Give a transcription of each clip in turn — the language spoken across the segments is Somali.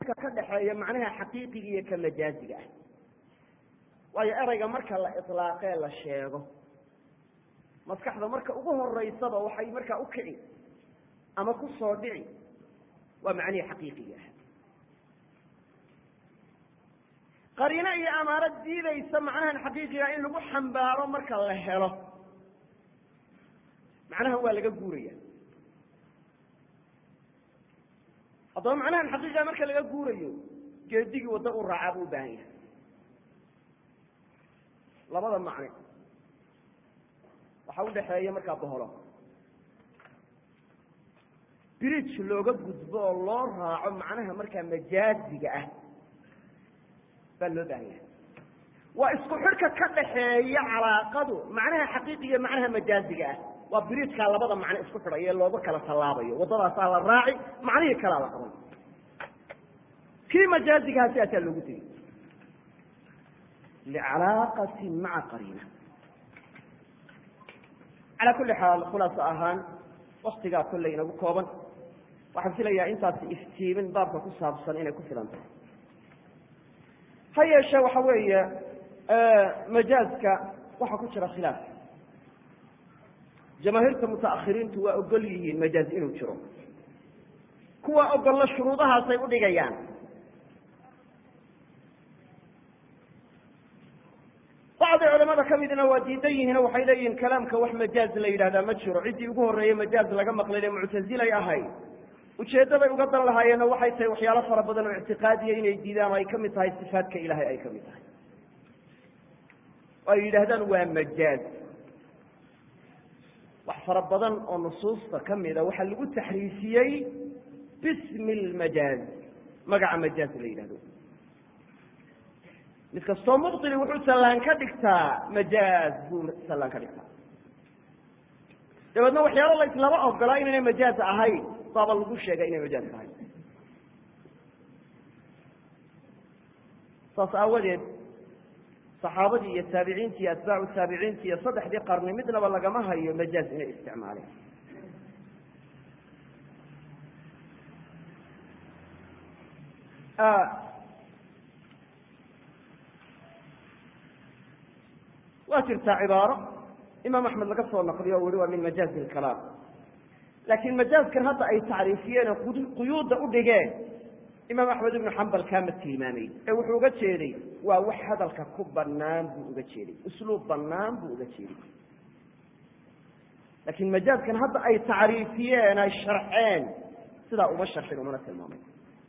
ka dhexeeya macnaha xaqiiqiga iyo ka majaaziga ah waayo ereyga marka la ilaaqee la sheego maskaxda marka ugu horeysaba waxay markaa u kici ama ku soo dhici waa macnihii xaqiiqiga ah qariino iyo amaaro diidaysa macnahan xaqiiqiga in lagu xambaaro marka la helo macnahan waa laga guuraya haddaba macnahan xaqiiqiga marka laga guurayo geedigii waddo u raacaa buu u baahan yahay labada macne waxaa udhaxeeya markaa boholo bridge looga gudbo oo loo raaco macnaha markaa majaaziga ah baa loo baahan yahay waa isku xidhka ka dhaxeeya calaaqadu macnaha xaqiiqi iyo macnaha majaaziga ah waa bridgekaa labada macno isku xidhaya ee looga kala tallaabayo waddadaasaa la raaci macnihii kalaa la qaban kii majaazigaha sidaasaa loogu tegey licalaaqati maca qariina calaa kulli xaal khulaaso ahaan waktigaa kolley inagu kooban waxaan filayaa intaasi iftiimin baabka ku saabsan inay ku filan tahay ha yeeshe waxa weeye majaazka waxaa ku jira khilaaf jamaahiirta mutaakhiriintu waa ogol yihiin majaaz inuu jiro kuwa ogollo shuruudahaasay udhigayaan bacdi culamada ka midna waa diidan yihiin waxay leeyihiin kalaamka wax majaaz la yidhahdaa ma jiro ciddii ugu horreeyey majaaz laga maqlayne muctazilay ahayd ujeeddo bay uga dan lahaayeenna waxay tahay waxyaalo fara badan oo ictiqaadiya inay diidaan oo ay ka mid tahay sifaadka ilaahay ay ka mid tahay oo ay yidhaahdaan waa majaaz wax fara badan oo nusuusta ka mida waxaa lagu taxriifiyey bismi lmajaaz magaca majaaz la yidhahdo mid kastoo mubili wuxuu sallaan ka dhigtaa majaaz buu sallaan ka dhigtaa dabeedna waxyaalo la islama ogolaa inaynay majaaz ahayn baaba lagu sheegay inay majaaz tahay saas aawadeed saxaabadii iyo taabiciintii iyo atbaacu taabiciinti iyo saddexdii qarni midnaba lagama hayo majaaz inay isticmaaleen waa jirtaa cibaaro imaam axmed laga soo naqliyo o weli waa min majaazi lkalaam laakiin majaazkan hadda ay tacriifiyeen oo quyuudda u dhigeen imaam axmed ibnu xambal kaama tilmaamay ee wuxuu uga jeeday waa wax hadalka ku banaan buu uga jeeday usluub banaan buu uga jeeday laakiin majaazkan hadda ay tacriifiyeen ay sharxeen sidaa uma sharxin umana tilmaamay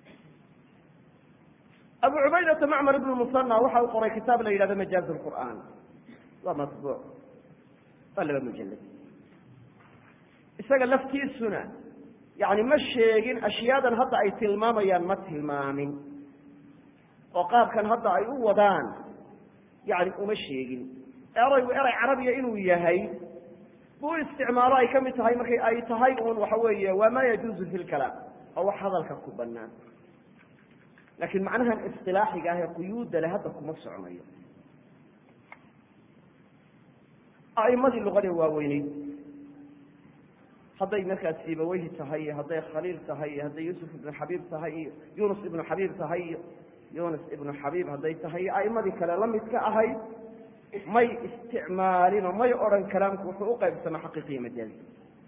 abu cubaydata macmar ibnu musana waxa uu qoray kitaab la yidhahdo majaaz lqur'aan waa mabuuc waa laba mujalad isaga laftiisuna yani ma sheegin ashyaadan hadda ay tilmaamayaan ma tilmaamin oo qaabkan hadda ay u wadaan yani uma sheegin eraygu eray carabiya inuu yahay buu isticmaalo ay ka mid tahay markay ay tahay un waxa weeye waa ma yajuuzu fi lkalaam oo wax hadalka ku banaan laakiin macnahan isilaaxiga ah ee quyuudda le hadda kuma soconayo a'imadii luqada waaweyneyd hadday markaas sibaweyhi tahay iyo hadday khaliil tahay iyo hadday yuusuf ibnu xabiib tahay iyo yunus ibnu xabiib tahay iyo yunus ibnu xabiib hadday tahay iyo a'imadii kale la midka ahayd may isticmaalino may odhan kalaamku wuxuu u qaybsamaa xaqiiqiya majaazi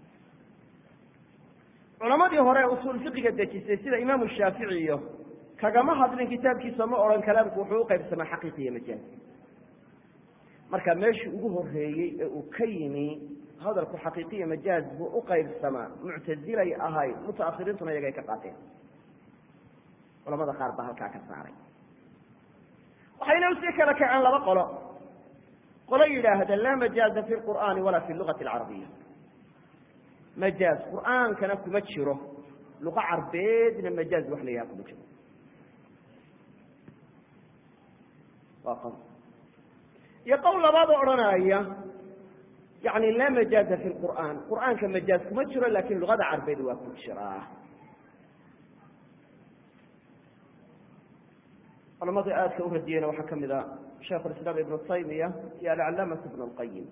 culamadii hore ee usuul fiqiga dejisay sida imaamu shaafici iyo kagama hadlin kitaabkiisa ma odhan kalaamku wuxuu u qaybsamaa xaqiiqiya majaazi marka meeshii ugu horeeyey ee uu ka yimi hadalku xaqiiqiya majaaz buu u qaybsamaa muctazilay ahayd mutaakhiriintuna iyagay ka qaateen culamada qaar baa halkaa ka saaray waxayna usii kala kaceen laba qolo qolo yidhaahda laa majaaza fi lqur'aani walaa fi lugati alcarabiya majaaz qur'aankana kuma jiro luqa carbeedna majaaz wax la yaha kuma jiro waa qol iyo qowl labaad oo odhanaya yani laa majaaza fi lqur'aan qur'aanka majaaz kuma jiro lakin luqada carbeed waa ku jiraa culamada aadka u radiyeyna waxaa ka mid a shaikh lislaam ibnu taymiya iyo alcalaamat ibn lqayim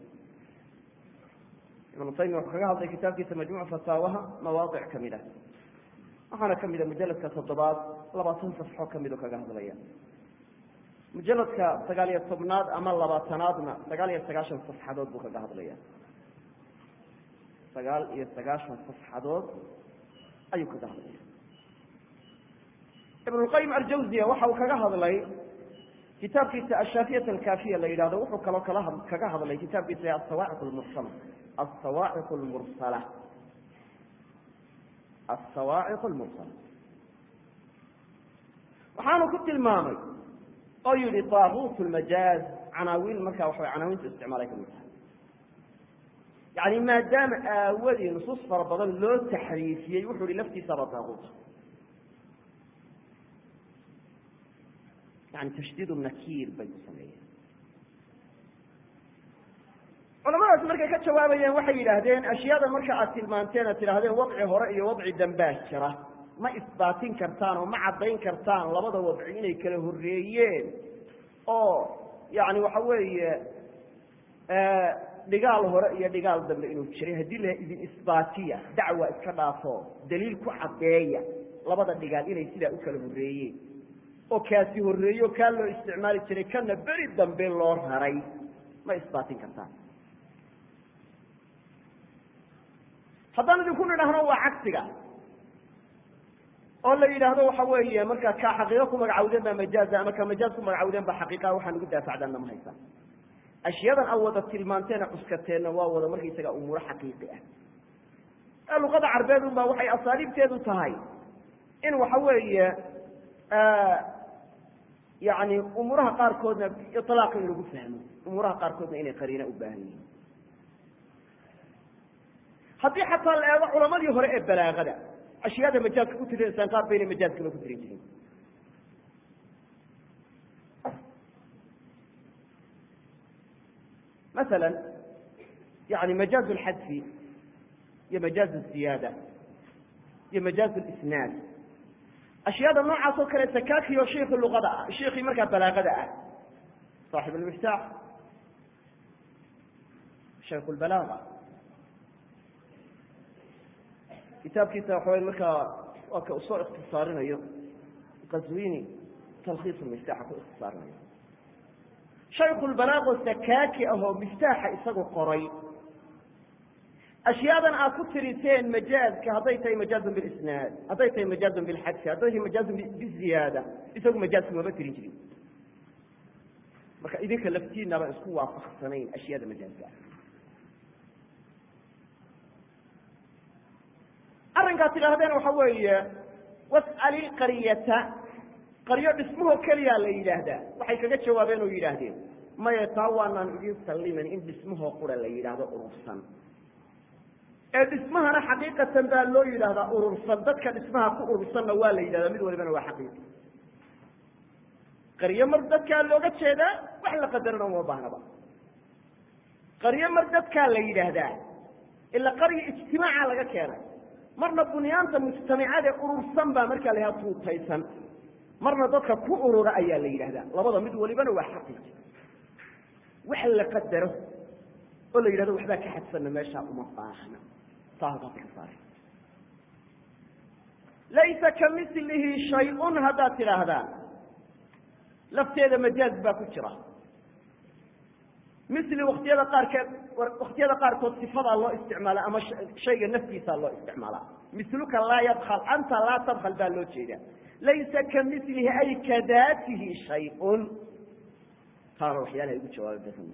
ibnu taymiya wuxuu kaga hadlay kitaabkiisa majmuc fataawaha mawaadic kamid ah waxaana kamid a mujaladka toddobaad labaatan safxo kamid oo kaga hadlaya mujaladka sagaal iyo tobnaad ama labaatanaadna sagaal iyo sagaashan safxadood buu kaga hadlaya sagaal iyo sagaashan safxadood ayuu kaga hadlaya ibn lqayim aljawziya waxa uu kaga hadlay kitaabkiisa ashaafiyat alkafiya la yidhahdo wuxuu kaloo kala kaga hadlay kitaabkiisa asawaaciq lmursala asawaaciq lmursala asawaaciq lmursala waxaanu ku tilmaamay oo yihi taaguut lmajaaz canaawiin markaa waxa canaawiinta isticmaalay kamid tahay yani maadaama aawadii nusuus fara badan loo taxriifiyey wuxuu yihi laftiisaba taaguut yani tashdiid nakiir bay ku sameeyeen culamadaas markay ka jawaabayeen waxay yidhaahdeen ashyaada marka aad tilmaanteen aad tidhahdeen wadci hore iyo wadci dambaa jira ma isbaatin kartaan oo ma caddayn kartaan labada wadci inay kala horreeyeen oo yani waxa weeye dhigaal hore iyo dhigaal dambe inuu jiray haddii la idin isbaatiya dacwa iska dhaafo daliil ku caddeeya labada dhigaal inay sidaa u kala horreeyeen oo kaasi horreeyo kaa loo isticmaali jiray kana beri dambe loo raray ma isbaatin kartaan haddaan idinku nidhaahno waa cagsiga oo la yidhaahdo waxa weeye markaa kaa xaqiiqo ku magacawdeen baa majaaza ama ka majaaz ku magacawdeen baa xaqiiqa waxaan ugu daafacdaanna ma haysaa ashyadan a wada tilmaanteena cuskateenna waa wada markaysaga umuuro xaqiiqi ah ee luqada carbeed un baa waxay asaaliibteedu tahay in waxa weeye yani umuuraha qaarkoodna ilaaq in lagu fahmo umuuraha qaarkoodna inay qariina u baahan yihiin haddii xataa la eego culamadii hore ee balaagada ashyaada majaaska ku tirinsaan qaar bayna majaaskaba ku tirin jirin maala yani majaaz lxadfi iyo majaaz ziyaada iyo majaaz lisnaad ashyaada noocaas oo kale sakaakiyo shiikhi luqada ah shiikii markaa balaagada ah saaxib almiftaax shaykh lbalaaga kitaabkiisa waxaway markaa waa ka usoo ikhtisaarinayo qaswini talkhiis miftaaxa ku ikhtisaarinayo shayku lbalaago sakaaki ahoo miftaaxa isagu qoray ashyaadan aad ku tiriseen majaazka hadday tahay majaazun bilisnaad hadday tahay majaazun bilxadfi hadday tahay majaazun biziyaada isagu majaazka mama tirin jirin marka idinka laftiina baan isku waafaqsanayn ashyaada majaazka arrinkaad tidhaahdeen waxa weeye was'ali qaryata qaryo dhismahoo keliyaa la yidhaahdaa waxay kaga jawaabeen oo yidhaahdeen maya taa waanaan idin salliman in dhismahoo qura la yidhaahdo urursan ee dhismahana xaqiiqatan baa loo yidhaahdaa urursan dadka dhismaha ku urursanna waa la yidhahdaa mid walibana waa xaqiiqi qaryo mar dadkaa looga jeedaa wax la qadarana uma baahnaba qaryo mar dadkaa la yidhaahdaa ila qarya ijtimaaca laga keenay marna bunyaanta mujtamacade urursan baa markaa la yidhahda tuutaysan marna dadka ku urura ayaa la yidhahdaa labada mid walibana waa xaqiiqi wax la qadaro oo la yidhahdo waxbaa ka xadsanna meeshaa uma baahna saa halkaasa ka saare laysa ka milihi shay-un haddaad tidhaahdaan lafteeda majaaz baa ku jira mili waktiyada qaarkeed waktiyada qaarkood sifadaa loo isticmaala ama shayga naftiisaa loo isticmaalaa miluka laa yadkal anta laa tadkal baa loo jeedaa laysa ka milihi ay ka daatihi shay-un taana waxyaalaha igu jawaaba badan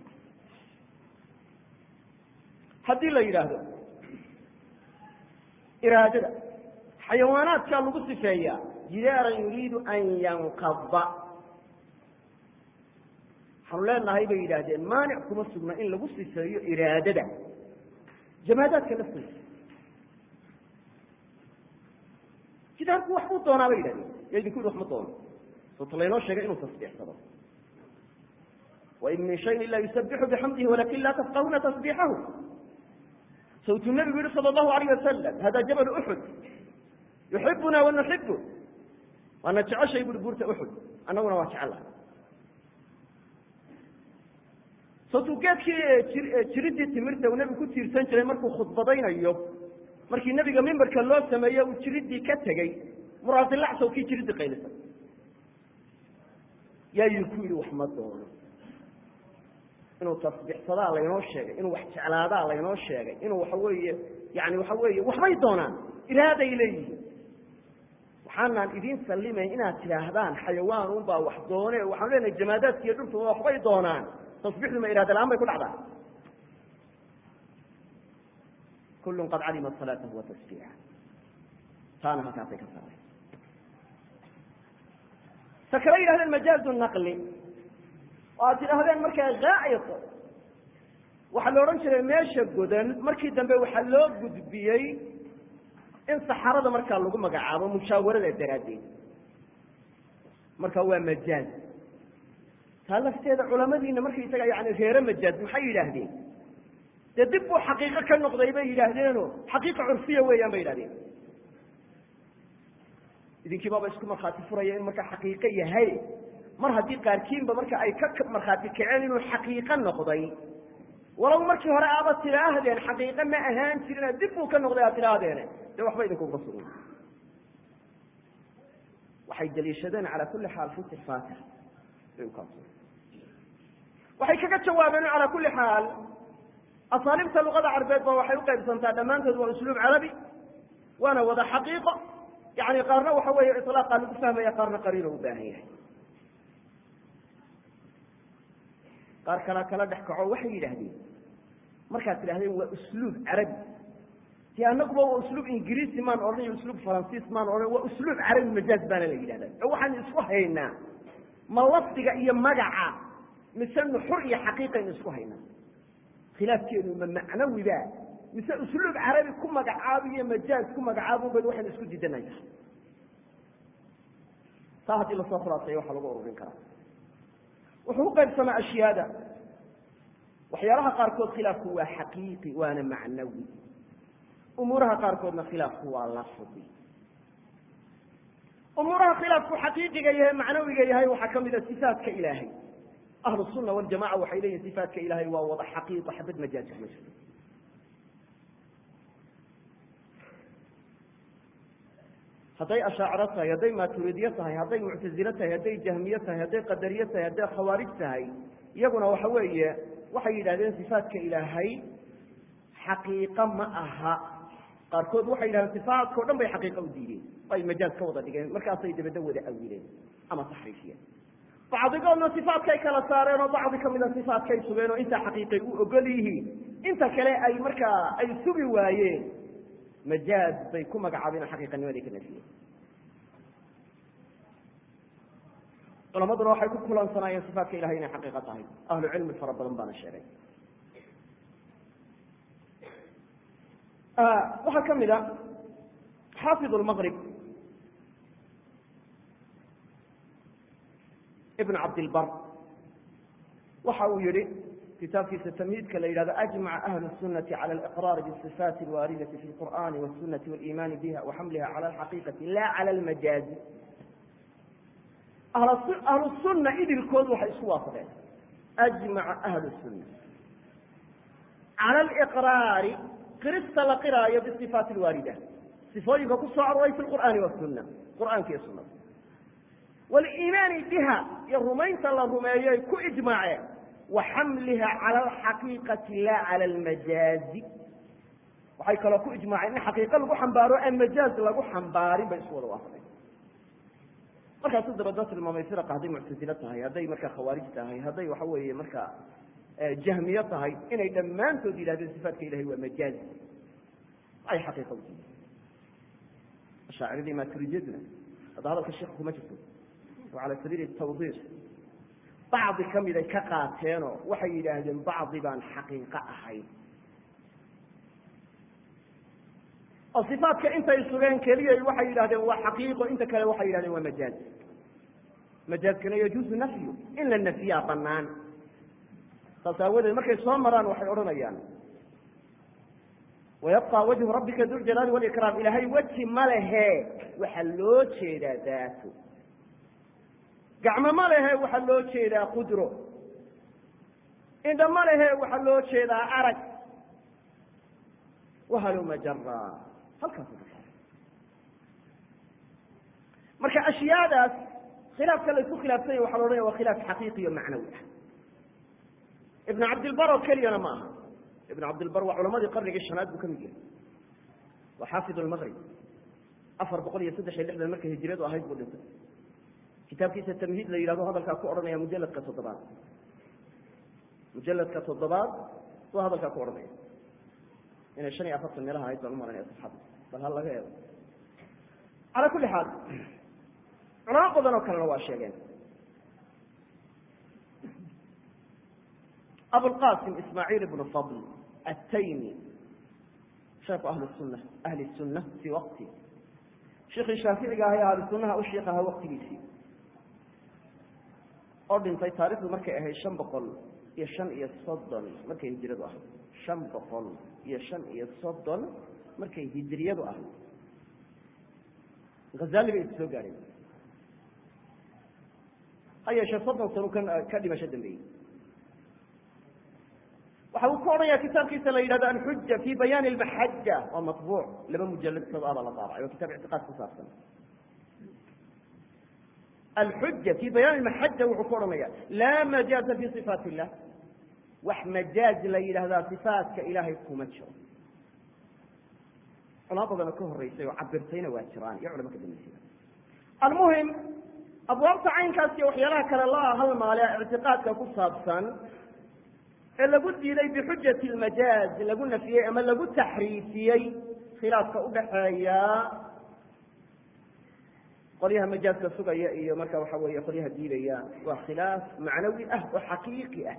haddii la yidhaahdo iraadada xayawaanaadkaa lagu sifeeyaa jidaaran yuriidu an yanqada waxaanu leenahay bay yidhaahdeen maanic kuma sugna in lagu sifeeyo iraadada jamaadaadka laftooda jidaarku wax buu doonaa bay yidhahdeen ya idinku yidhi wax ma doono soota laynoo sheegay inuu tasbiixsado wain min shayin ila yusabixu bixamdihi walakin laa tafqahuna tasbiixahu sawtuu nabigu yihi sala allahu alayh wasalam hada jabal uxud yuxibuna wanuxibu waana jeceshay buri buurta uxud annaguna waa jecelahay sawtuu geedkii jiridii timirta uu nebigu ku tiirsan jiray markuu khudbadaynayo markii nebiga mimbarka loo sameeye uu jiridii ka tegey muraadilacsow kii jiriddi qaylisa yaa yii ku yidhi wax ma doono inuu tasbixsadaa laynoo sheegay inuu wax jeclaadaa laynoo sheegay inuu waxa weeye yani waxa weeye waxbay doonaan iraaday leeyihiin waxaanaan idin sallimayn inaad tidhaahdaan xayawaan unbaa wax doone waxaan leenahay jamaadaadka iyo dhultuba waxbay doonaan tasbixdu ma iraada la-aan bay ku dhacdaa kullun qad calima salaatahu wa tasbiixa taana halkaasay ka saaray ta kale yidhahdeen majaazu naqli oo aad tidhaahdeen markaa gaa'id waxaa la odhan jiray meesha godan markii dambe waxaa loo gudbiyey in saxarada markaa lagu magacaabo mushaawarada daraaddeed marka waa majaaz taa lafteeda culamadiina markaysaga yani reere majaaz maxay yidhaahdeen dee dib buu xaqiiqo ka noqday bay yidhaahdeeno xaqiiqa curfiya weeyaan bay yidhahdeen idinkii baaba isku markhaati furaya in markaa xaqiiqo yahay mar haddii qaarkiinba marka ay ka markhaati kaceen inuu xaqiiqo noqday walow markii hore aaba tidhaahdeen xaqiiqo ma ahaan jirina dib buu ka noqday aad tidhaahdeene dee waxba idinkuga sugan waxay daliishadeen calaa kulli xaal fi sifaati waxay kaga jawaabeen calaa kulli xaal asaaliibta luqada carbeed ba waxay uqaybsantaa dhammaantood waa usluub carabi waana wada xaqiiqo yani qaarna waxa weeye iطlaaqa lagu fahmaya qaarna qariino u baahan yahay qaar kalaa kala dhex kaco waxay yidhaahdeen markaad tidhahdeen waa usluub carabi dee anaguba waa usluub ingiriisi maan odhan iyo usluub faransiis maan odhan waa usluub carabi majaaz baana la yidhahda oo waxaan isku haynaa ma lafdiga iyo magaca mise nuxur iyo xaqiiqaynu isku haynaa khilaafkeenu ma macnawiba mise usluub carabi ku magacaabo iyo majaaz ku magacaabo ba waxaynu isku diidanayna taa haddii lasoo khulaaseeyo waxaa lagu ururin karaa wuxuu u qaybsamaa ashyaada waxyaalaha qaarkood khilaafku waa xaqiiqi waana macnawi umuuraha qaarkoodna khilaafku waa lafdi umuuraha khilaafku xaqiiqiga yahay macnawiga yahay waxaa ka mida sifaatka ilaahay ahlu sunna waljamaca waxay leeyihin sifaatka ilaahay waa wada xaqiiqo xabad majaaz kuma jirto hadday ashaaciro tahay hadday maaturidiye tahay hadday muctazilo tahay hadday jahmiye tahay hadday qadariye tahay hadday khawaarij tahay iyaguna waxa weeye waxay yidhahdeen sifaatka ilaahay xaqiiqo ma aha qaarkood waxay yidhahdeen sifaatka o dhan bay xaqiiqa u diideen ay majaaz ka wada dhigeen markaasay dabedda wada awileen ama taxriifiyeen bacdigoodna sifaatkay kala saareen oo bacdi kamida sifaatkay sugeen oo intaa xaqiiqay u ogol yihiin inta kale ay markaa ay sugi waayeen majaaz bay ku magacaabeen xaqiiqanimaday ka nafiyeen culamaduna waxay ku kulansanaayeen sifaatka ilahay inay xaqiiqo tahay ahlu cilmi fara badan baana sheegay waxaa ka mid a xaafid lmaqrib ibn cabdilbar waxa uu yihi kitaabkiisa tamhiidka la yidhahdo ajmaca ahlu الsunati calى اliqraari bصifaati اlwaaridati fi اlqur'ani wالsunati wاliimani biha waxamliha calى اlxaqiiqati la calى اlmajaazi ahlu sunna idilkood waxay isku waafaqeen ajmaca ahlu sunna calى اliqraari qirista la qiraayo bصifaati اlwaarida sifooyinka ku soo aroray fi lqur'aani wاsuna qur'aanka iyo sunada wاliimaani biha iyo rumaynta la rumeeyoy ku ijmaaceen waxamliha calى alxaqiiqati la calى almajaazi waxay kaloo ku ijmaaceen in xaqiiqo lagu xambaaro aan majaaz lagu xambaarin bay isku wada waafaqeen markaasu dabadoo tilmaamay firaqa hadday muctasilo tahay hadday markaa khawaarij tahay hadday waxa weeye markaa jahmiye tahay inay dhammaantood yidhahdeen sifaatka ilahay waa majaaz ay xaqiiqa utihi ashaaciradii maturidiyaduna hadda hadalka sheika kuma jirto oo cala sabiili tawdiix bacdi ka miday ka qaateenoo waxay yidhaahdeen bacdi baan xaqiiqo ahayn oo sifaatka intay sugeen keliyay waxay yidhahdeen waa xaqiiqo inta kale waxay yidhahdeen waa majaaz majaazkana yajuuzu nafyu in la nafyaa banaan saas aawadeed markay soo maraan waxay odhanayaan wayabqa wajhu rabbika duljalaali walikraam ilaahay weji ma lehe waxaa loo jeedaa daato gacmo ma lehe waxaa loo jeedaa qudro indha ma lehe waxaa loo jeedaa arag wahaluma jara halkaas marka ashyaadaas khilaafka la isku khilaafsanya waxa la odhanaya waa khilaaf xaqiiqiyo macnawi ah ibn cabdilbar oo keliyana ma aha ibn cabdilbar waa culamadii qarnigii shanaad buu ka mid yahay waa xaafid lmaqrib afar boqol iyo saddex iyo lixdan markay hijiradu ahayd buu dhintay kitaabkiisa tamhiid la yidhahdo hadalkaa ku odhanaya mujaladka toddobaad mujaladka toddobaad buu hadalkaa ku odhanaya inay shan iyo afartan meelaha ahayd baan umalanaya saxaabda bal ha laga eego calaa kulli xaal culamo badan oo kalena waa sheegeen abulqasim ismaaciil ibnu fadl ataymi sheekhu ahli sunna ahli sunna fii waqti sheikii shaaficiga ahay ahli sunnaha u sheikh ahaa waqtigiisii oo dhintay taarikhdu markay ahayd shan boqol iyo shan iyo soddon markay hijiradu ahayd shan boqol iyo shan iyo soddon markay hijiriyadu ahayd hazali bay is soo gaadheen ha yeeshee soddon sano ka ka dhimasho dambeeyey waxa uu ka odhanaya kitaabkiisa la yidhahdo alxuja fi bayaani almaxaja waa maطbuuc laba mujalad sad abaa la daabacay waa kitab ictiqaad ku saabsan alxuja fi bayaani almaxaja wuxuu ka odhanaya laa majaaza fi صifaat illah wax majaaz la yidhahdaa صifaatka ilaahay kuma jiro culamo badanoo ka horeysay oo cabirtayna waa jiraan iyo culamo ka dambeysay almuhim abwaabta caynkaas iyo waxyaalaha kale la halmaale ictiqaadka ku saabsan ee lagu diiday bixujati lmajaaz lagu nafiyey ama lagu taxriifiyey khilaafka udhaxeeya qolyaha majaazka sugaya iyo marka waxa weeye qolyaha diidaya waa khilaaf macnawi ah oo xaqiiqi ah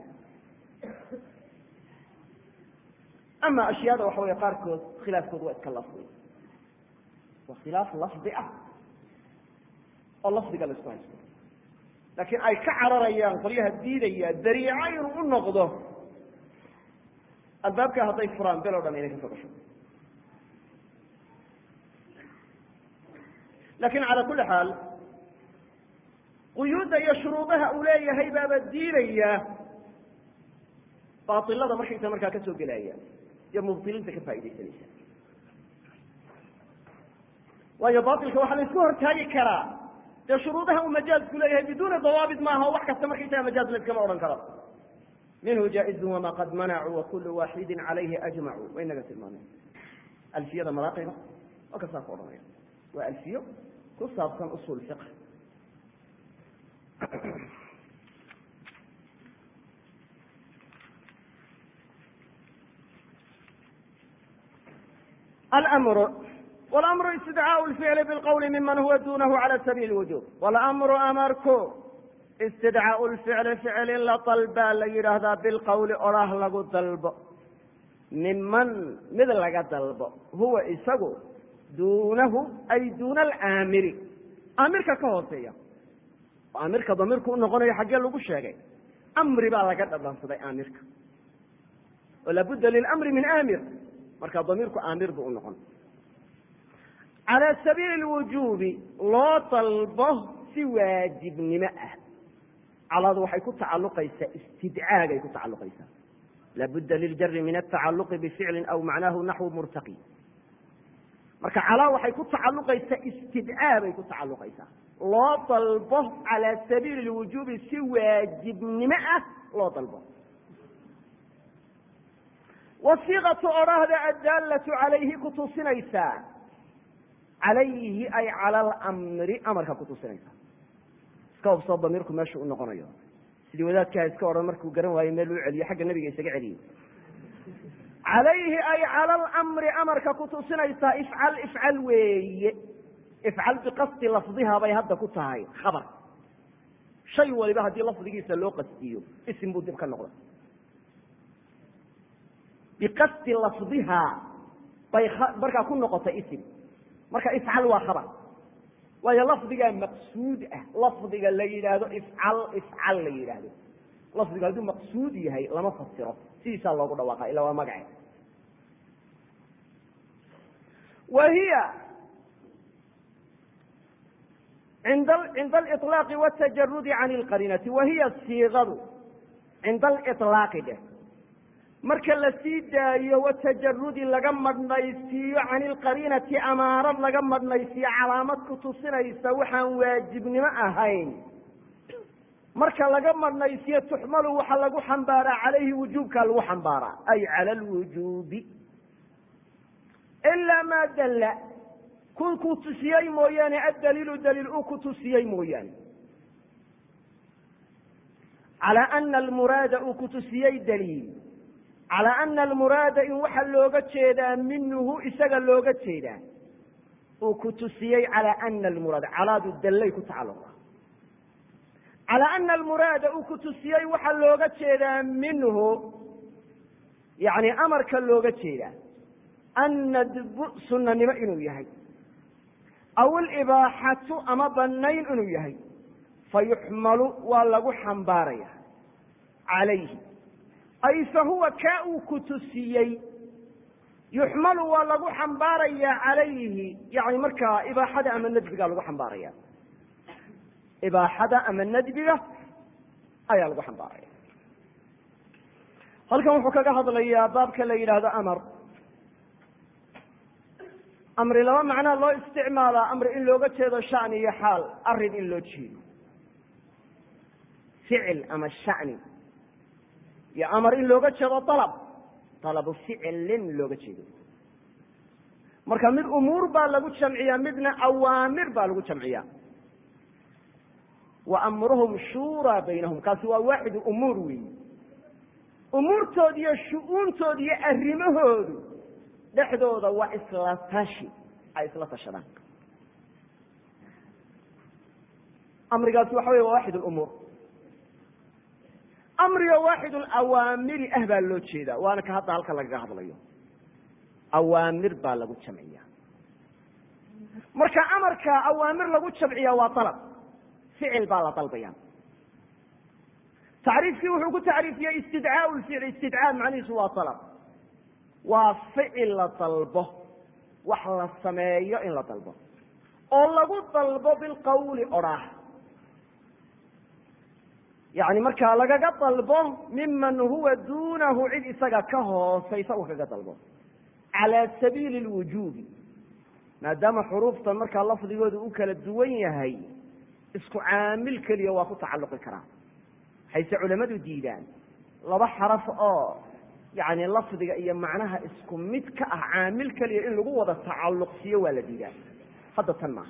ama ashyaada waxa wey qaarkood khilaafkood waa iska lafdi waa khilaaf lafdi ah oo lafdiga la isku haysto laakiin ay ka cararayaan qolyaha diidaya dariico inuu u noqdo albaabka hadday furaan bel o dhan inay ka soo gasho lakin calى kuli xaal quyuudda iyo shuruudaha uu leeyahay baaba diidaya baailada markaysa markaa ka soo gelaya iyo mubtiliinta ka faa'idaysanaysa waayo bailka waxaa la isku hortaagi karaa dee shuruudaha uu majaazku leeyahay biduuni dawaabit maaha o wax kasta markaysaga majaaz la iskama odhan karo minhu jaaizun wama qad manacuu wakulu waaxidin calayhi ajmacuu way naga tilmaameen alfiyada maraaqiba oo kasaa ku odhanaya waa alfiyo ku saabsan usul fiq almru wlamru istidcaau lficli bilqowli miman huwa dunahu cala sabiili wujub wlamru amarku istidcaau lficli ficil in la dalbaa la yidhaahdaa bilqowli oraah lagu dalbo miman mid laga dalbo huwa isagu duunahu ay duuna alaamiri aamirka ka hooseeya aamirka damiirku u noqonayo xaggee lagu sheegay amri baa laga dhadhansaday aamirka oo laabudda lilamri min aamir marka damiirku aamir buu u noqon calى sabiili lwujuubi loo dalbo si waajibnimo ah caladu waxay ku tacaluqaysaa istidcaagay ku tacaluqaysaa laabudda liljari min atacaluqi bificli aw macnaahu naxwu murtaqi marka calaa waxay ku tacaluqaysaa istidcaa bay ku tacaluqaysaa loo dalbo calى sabiili lwujuubi si waajibnimo ah loo dalbo wasiiqatu odhaahda addaalatu calayhi kutusinaysaa calayhi ay cala alamri amarka kutusinaysaa iska hubsoo damiirku meeshu u noqonayo sidii wadaadkaha iska odhan markuu garan waayo meel uu celiyo xagga nebiga isaga celiyo calayhi ay cala alamri amarka kutusinaysaa ifcal ifcal weeye ifcal biqasdi lafdiha bay hadda ku tahay khabar shay waliba haddii lafdigiisa loo qastiyo isim buu dib ka noqda biqasdi lafdihaa bay markaa ku noqotay isim marka ifcal waa khabar waayo lafdigaa maqsuud ah lafdiga la yidhaahdo ifcal ifcal la yidhaahdo lafdigu hadduu maqsuud yahay lama fasiro sidiisaa loogu dhawaaqa ila waa magace wa hiya cinda aliطlaaqi watajarudi can اlqarinati wa hiya siiqadu cinda aliطlaaqi dheh marka la sii daayo watajarudi laga madhnaysiiyo can ilqariinati amaarad laga madhnaysiiyo calaamad ku tusinaysa waxaan waajibnimo ahayn marka laga madhnaysiyo tuxmalu waxa lagu xambaaraa calayhi wujuubkaa lagu xambaaraa ay cala alwujuubi ilaa maa dalla ku ku tusiyey mooyaane addaliilu daliil uu ku tusiyey mooyaane calaa ana almuraada uu ku tusiyey daliil calaa ana almuraada in waxa looga jeedaa minhu isaga looga jeedaa uu ku tusiyey calaa ana almuraada calaadu dallay ku tacalluqa calaa ana almuraada uu ku tusiyey waxaa looga jeedaa minhu yani amarka looga jeedaa annadbu sunanimo inuu yahay aw alibaaxatu ama banayn inuu yahay fayuxmalu waa lagu xambaaraya calayhi ay fa huwa kaa uu ku tusiyey yuxmalu waa lagu xambaarayaa calayhi yani markaa ibaaxada ama nadbiga lagu xambaaraya ibaaxada ama nadbiga ayaa lagu xambaaraya halkan wuxuu kaga hadlayaa baabka la yidhaahdo amar amri laba macnaa loo isticmaalaa amri in looga jeedo shani iyo xaal arin in loo jeedo ficil ama shani iyo amar in looga jeedo alab alabu ficilin looga jeedo marka mid umuur baa lagu jamciyaa midna awaamir baa lagu jamciyaa wa amruhum shuuraa baynahum kaasi waa waaxidu umuur weyi umuurtood iyo shu-uuntood iyo arrimahoodu dhexdooda waa isla tashi ay isla tashadaan amrigaasi waxa wey waa waaxid lumuur amriga waaxid alawaamiri ah baa loo jeedaa waana ka hadda halka lagaga hadlayo awaamir baa lagu jamciya marka amarka awaamir lagu jamciya waa alab ficil baa la dalbaya tacriifkii wuxuu ku tacriifiyey istidcaa lficil istidcaa macnihiisu waa alab waa ficil la dalbo wax la sameeyo in la dalbo oo lagu dalbo bilqawli odhaah yani markaa lagaga dalbo miman huwa duunahu cid isaga ka hoosaysa uu kaga dalbo calaa sabiili lwujuubi maadaama xuruuftan markaa lafdigooda u kala duwan yahay isku caamil keliya waa ku tacalluqi karaa waxayse culamadu diidaan laba xaraf oo yani lafdiga iyo macnaha isku mid ka ah caamil keliya in lagu wada tacalluqsiiyo waa la diidaa hadda tan maaha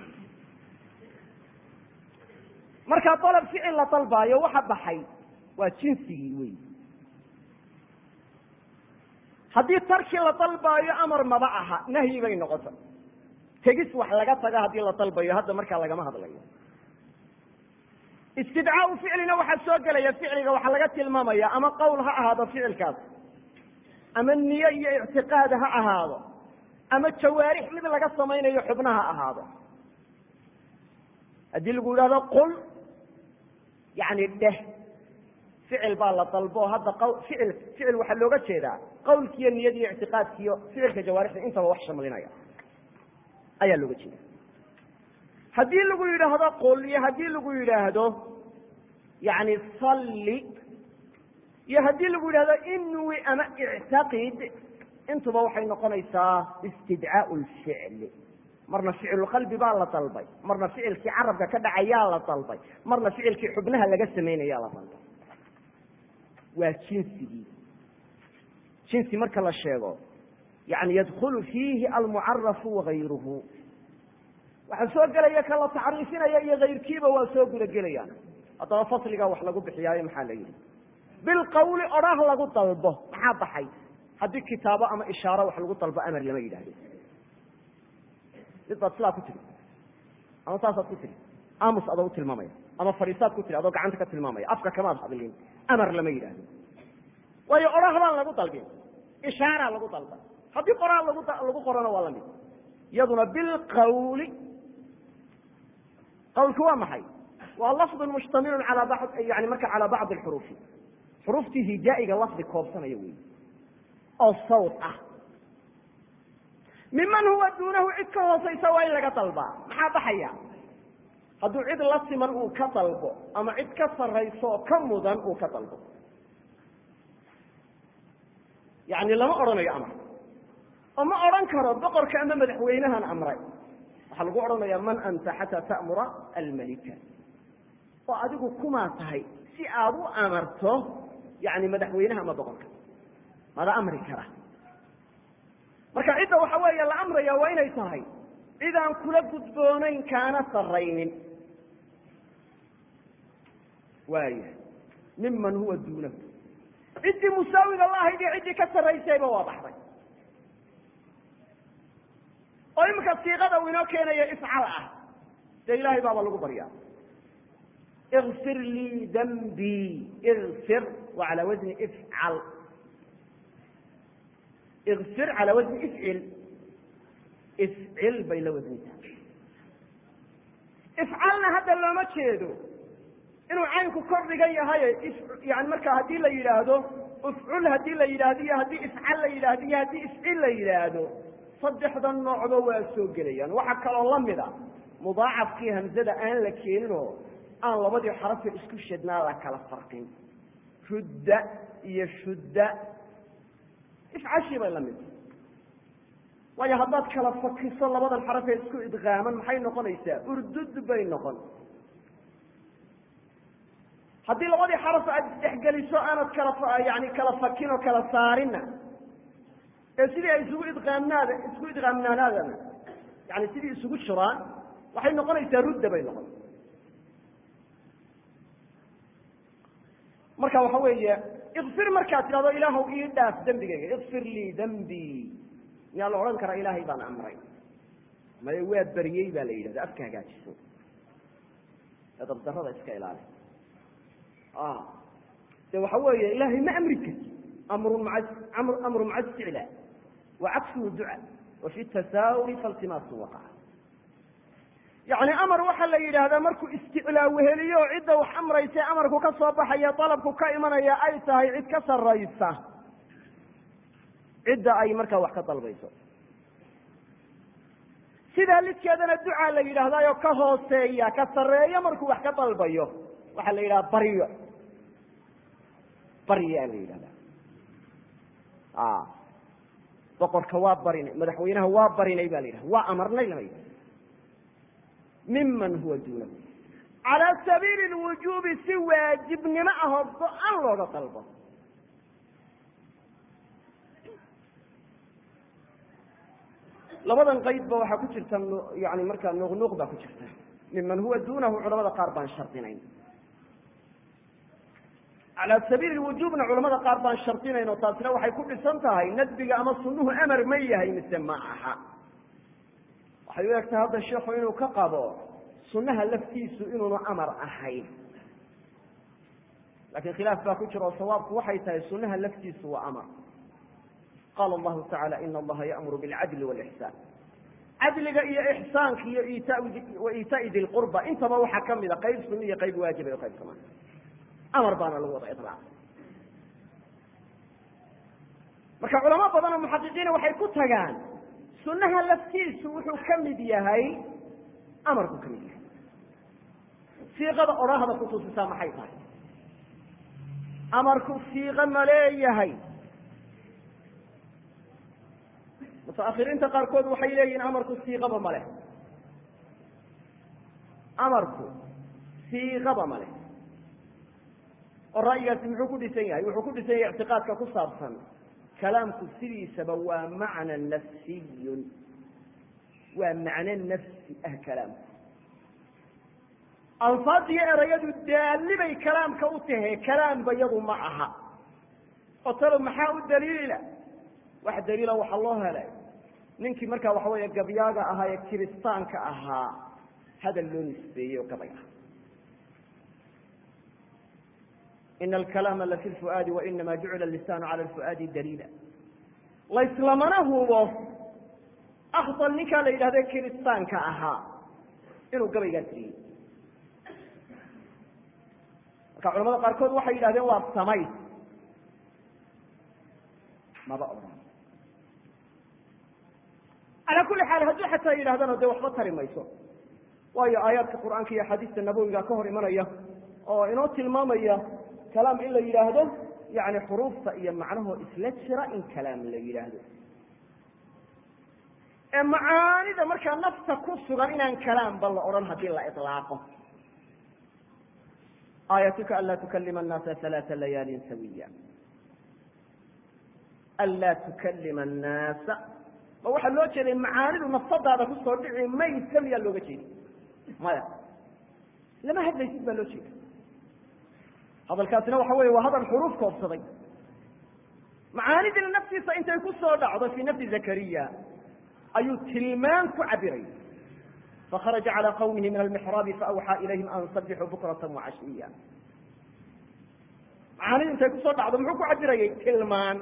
markaa dalab ficil la dalbaayo waxa baxay waa jinsigii wey haddii tarki la dalbaayo amar maba aha nahyi bay noqota tegis wax laga taga haddii la dalbayo hadda markaa lagama hadlayo istidcaau ficlina waxaa soo gelaya ficliga waxaa laga tilmaamaya ama qowl ha ahaado ficilkaas ama niye iyo ictiqaad ha ahaado ama jawaarix mid laga samaynayo xubna ha ahaado haddii lagu yidhahdo qul yani dheh ficil baa la dalbo hadda q ficil ficil waxaa looga jeedaa qawlkiiyo niyadiiyo ictiqaadkiiyo ficilka jawaarixda intaba wax shamlinaya ayaa looga jeeda haddii lagu yidhaahdo qul iyo haddii lagu yidhaahdo yani salli iyo haddii lagu yidhahdo inwi ama ictaqid intuba waxay noqonaysaa istidcaau lficli marna ficilulqalbi baa la dalbay marna ficilkii carabka ka dhacayaa la dalbay marna ficilkii xubnaha laga samaynayaa la dalbay waa jinsigii jinsi marka la sheego yani yadkulu fiihi almucarafu wagayruhu waxaa soo gelaya ka la tacriifinaya iyo kayrkiiba waa soo guda gelayaan haddaba fasligaa wax lagu bixiyaayo maxaa la yidhi bilqawli odhah lagu dalbo maxaa baxay haddii kitaabo ama ishaaro wax lagu dalbo amar lama yidhahdo mid baad sidaa ku tiri ama saasaad ku tiri aamus adoo u tilmaamaya ama fadhiisaad ku tiri adoo gacanta ka tilmaamaya afka kamaad hadlin amar lama yidhaahdo waayo odhah baan lagu dalbin ishaaraa lagu dalba haddii qoraal lagu lagu qorona waa lamid iyaduna bilqawli qawlku waa maxay waa lafdu mushtamilun ala ba yani marka calaa bacdi xuruufi xuruuftii hijaa'iga lafdi koobsanaya wey oo sawt ah miman huwa duunahu cid ka hoosaysa waa in laga dalbaa maxaa baxaya hadduu cid la siman uu ka dalbo ama cid ka sarayso oo ka mudan uu ka dalbo yani lama odhanayo amar oo ma odhan karo boqorka ama madaxweynahan amray waxaa lagu odhanaya man anta xataa ta'mura almalika oo adigu kumaa tahay si aad u amarto yani madaxweynaha ama boqorka mada amri kara marka cidda waxa weeye la amraya waa inay tahay cid aan kula gudboonayn kaana saraynin waaya miman huwa duunahu ciddii musaawiga la ahayd iyo ciddii ka sarraysayba waa baxday oo iminka siiqada uu inoo keenayo ifcal ah dee ilaahay baaba lagu baryaa ikfir lii dambii ikfir waa calaa wasni ifcal ikfir calaa wasni ifcil ifcil bay la wasnitaa ifcalna hadda looma jeedo inuu caynku kor dhigan yahay yani marka haddii la yidhaahdo ifcul haddii la yidhaahdo iyo haddii ifcal la yidhahdo iyo haddii ifcil la yidhaahdo saddexda noocba waa soo gelayaan waxaa kaloo lamid a mudaacafkii hamzada aan la keeninoo aan labadii xarafe isku shadnaa la kala farqin rudda iyo shudda ifcashii bay lamid waayo haddaad kala fakiso labadan xarafee isku idqaaman maxay noqonaysaa urdud bay noqon haddii labadii xaraf aad isdhexgeliso aanad kala yani kala fakin oo kala saarinna ee sidii ay isugu idqaamnaada isku idqaamnaanaadana yani sidii isugu jiraan waxay noqonaysaa rudda bay noqon marka waxa weeye ikfir markaad tidhahdo ilaahw ii dhaaf dembigayga ikfir lii dembii miyaa la odhan karaa ilaahay baan amray maye waa beryey baa la yidhahda afka hagaajiso ee dabdarada iska ilaali de waxa weeye ilaahay ma amri karti amrun maa amru maca isticlaa wa cagsuhu duca wa fi tasaawuri faltimaasu waqaca yani amar waxaa la yidhaahdaa markuu isticlaa weheliyo oo cidda wax amraysa amarku ka soo baxaya dalabku ka imanaya ay tahay cid ka saraysa cidda ay markaa wax ka dalbayso sidaa lidkeedana ducaa la yidhahdaayo ka hooseeya ka sarreeyo markuu wax ka dalbayo waxaa la yidhaha baryo baryaa la yidhahdaa boqorka waa barinay madaxweynaha waa barinay ba la yidhahda waa amarnay lama yidhahda miman huwa duunahu calaa sabiili lwujuubi si waajibnimo ahoo go-an looga dalbo labadan qaydba waxaa ku jirta yani markaa nuqnuuq baa ku jirta miman huwa duunahu culamada qaar baan shardinayn calaa sabiili wujuubna culamada qaar baan shardinayn oo taasina waxay ku dhisan tahay nadbiga ama sunuhu amar ma yahay mise ma aha waxay u egtahay hadda sheikhu inuu ka qabo sunaha laftiisu inuunu amar ahayn lakin khilaaf baa ku jira oo sawaabku waxay tahay sunaha laftiisu waa amar qaala allahu tacala ina allaha ya'muru bilcadli walixsaan cadliga iyo ixsaanka iyo wa iitaai di lqurba intaba waxaa kamida qayb suni iyo qayb waajiba iyo qayb kamaa amar baana lagu wada ilaaqay marka culamo badan oo muxaqiqiina waxay ku tagaan sunaha laftiisu wuxuu ka mid yahay amarku ka mid yahay siiqada odhahda kutusisaa maxay tahay amarku siiqo ma leeyahay mutaakhiriinta qaarkood waxay leeyihin amarku siiqaba ma leh amarku siiqaba ma leh oo ra'yigaasi muxuu ku dhisan yahay wuxuu ku dhisan yahay ictiqaadka ku saabsan kalaamku sidiisaba waa macna nafsiyun waa macno nafsi ah kalaamku alfaadiyo erayadu daalli bay kalaamka u tahe kalaamba yadu ma aha oo talo maxaa u daliila wax daliila waxaa loo helay ninkii markaa waxa weeye gabyaaga ahaa ee kiristaanka ahaa hadal loo nisbeeyey oo gabay ah ina alkalaama lafi lfu'aadi wainama jucila lisaanu cala lfu'aadi daliila layslamana hubo akdal ninkaa la yidhahde kiristaanka ahaa inuu gabaygaa tiriyey marka culamada qaarkood waxay yidhahdeen waa samay maba odhan calaa kulli xaal hadduu xataa yidhahdana dee waxba tari mayso waayo aayaadka qur'aanka iyo axaadiista nabowiga ka hor imanaya oo inoo tilmaamaya kalaam in la yidhaahdo yani xuruufta iyo macnahoo isla jira in kalaam la yidhaahdo ee macaanida markaa nafta ku sugan inaan kalaamba la odhan haddii la ilaaqo aayatuka anlaa tukalima annaasa halaaa layaalin sawiya anlaa tukalima annaasa ma waxaa loo jeeday macaanidu nafsadaada kusoo dhici maysa miyaa looga jeedi maya lama hadlaysid baa loo jeeda hadalkaasina waxa weeye waa hadal xuruuf koobsaday macaanidina naftiisa intay ku soo dhacdo fii nafsi zakariya ayuu tilmaan ku cabiray fakharaja calى qawmihi min almixraabi faawxaa ilayhim an sabixuu bukrata wacashiya macaanidu intay kusoo dhacdo muxuu ku cabirayay tilmaan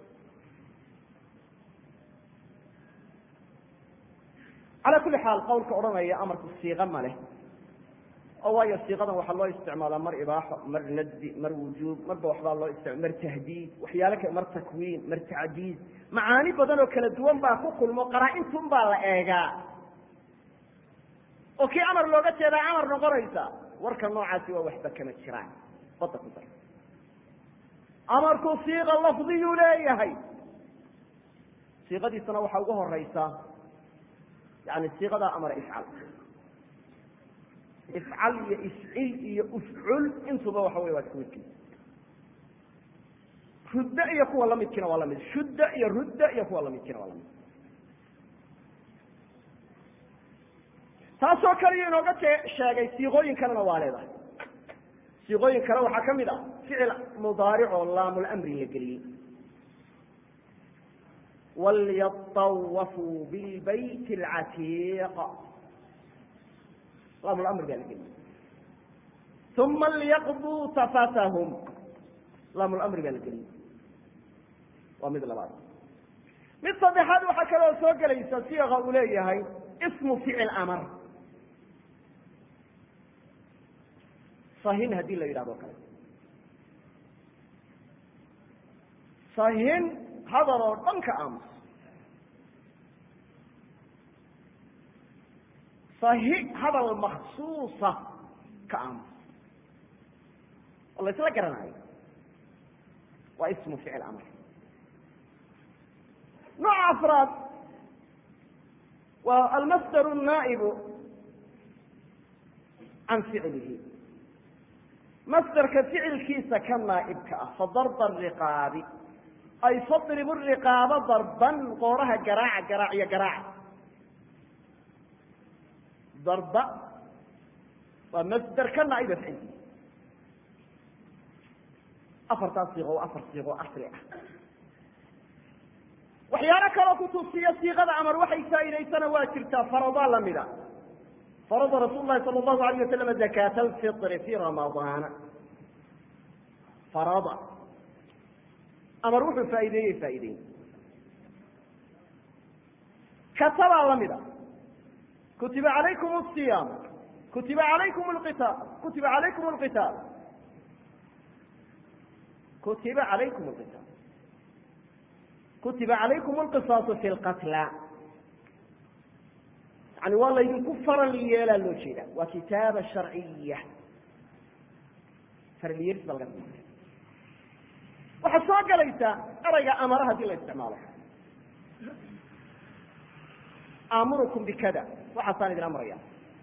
calى kuli xaal qawlka odhanaya amarku siiqa ma leh oo waayo siiqadan waxaa loo isticmaalaa mar ibaaxo mar nadbi mar wujuub marba waxbaa loo isticma mar tahdiid waxyaale ka mar takwiin mar tacdiid macaani badan oo kala duwan baa ku kulmo qaraa-intun baa la eegaa oo kii amar looga jeedaa amar noqonaysa warka noocaasi waa waxba kama jiraan bada ku dar amarku siiqa lafdiyuu leeyahay siiqadiisana waxaa ugu horeysa yani siiqadaa amara ifcal ifcal iyo ifcil iyo ufcul intuba waxa wey waa isku midkiisa rudda iyo kuwa lamidkiina waa lamid shudda iyo rudda iyo kuwa lamidkiina waa lamid taasoo kaliya inooga sheegay siiqooyin kalena waa leedahay siiqooyin kale waxaa ka mid ah ficil mudaaric oo laamulamri la geliyey walyatawafuu bilbayt alcatiiq laamlamri baa la geliyey uma liyaqduu tafatahum laamlamri baa la geliyey waa mid labaad mid saddexaad waxaa kaloo soo gelaysa siiqa uu leeyahay ismu ficil amar sahin haddii la yidhahdo o kale sahin hadal oo dhan ka aamus sahi hadal maksuusa ka aamus oo la isla garanayo waa ismu ficil amar nooca afraad waa almasdar naa'ibu can ficlihi masderka ficilkiisa ka naa'ibka ah fadarba ariqaabi ay fadribu riqaabo darban qooraha garaaca garaac iyo garaaca darba waa masder ka naa'iba ficilkiisa afartaas siiqo waa afar siiqo asri ah waxyaalo kaloo kutusiya siiqada amar waxay faa'idaysana waa jirtaa faradaa lamida farada rasuul lahi sala allahu alayh wasalam zakaata alfitri fi ramadaana farada amar wuxuu faa'ideeyey faa'ideeyey katabaa lamida kutiba calaykum asiyaam kutiba calaykum lqitaal kutiba calaykum alqitaal kutiba calaykum alqitaal kutiba calaykum alqisaasu fi lqatla yani waa laydinku faral yeelaa loo jeeda waa kitaaba sharciya faralyeelis baa laga samaaya waxaa soo gelaysa erayga amara haddii la isticmaalo aamurukum bikada waxaasaan idin amraya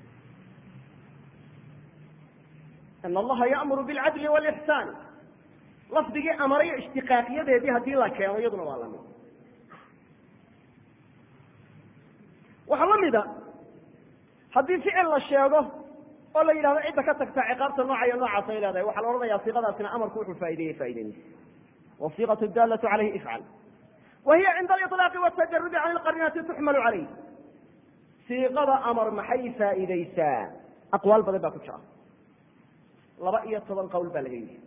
in allaha ya'muru bilcadli walixsaan lafdigii amarayo ishtiqaaqiyadeedii haddii la keeno iyaduna waa lamid waxaa la mida haddii ficil la sheego oo la yidhahdo cidda ka tagta ciqaabta nooca iyo noocaas ay leedahay waxaa la odhanaya siiqadaasina amarku wuxuu faa'ideeyey faa'ideynaysa wasiiqatu daalatu calayhi ifcal wa hiya cinda aliطlaaqi watajarudi can ilqarinati tuxmalu calayh siiqada amar maxay faa'iideysaa aqwaal badan baa ku jira laba iyo toban qowl baa laga yidhi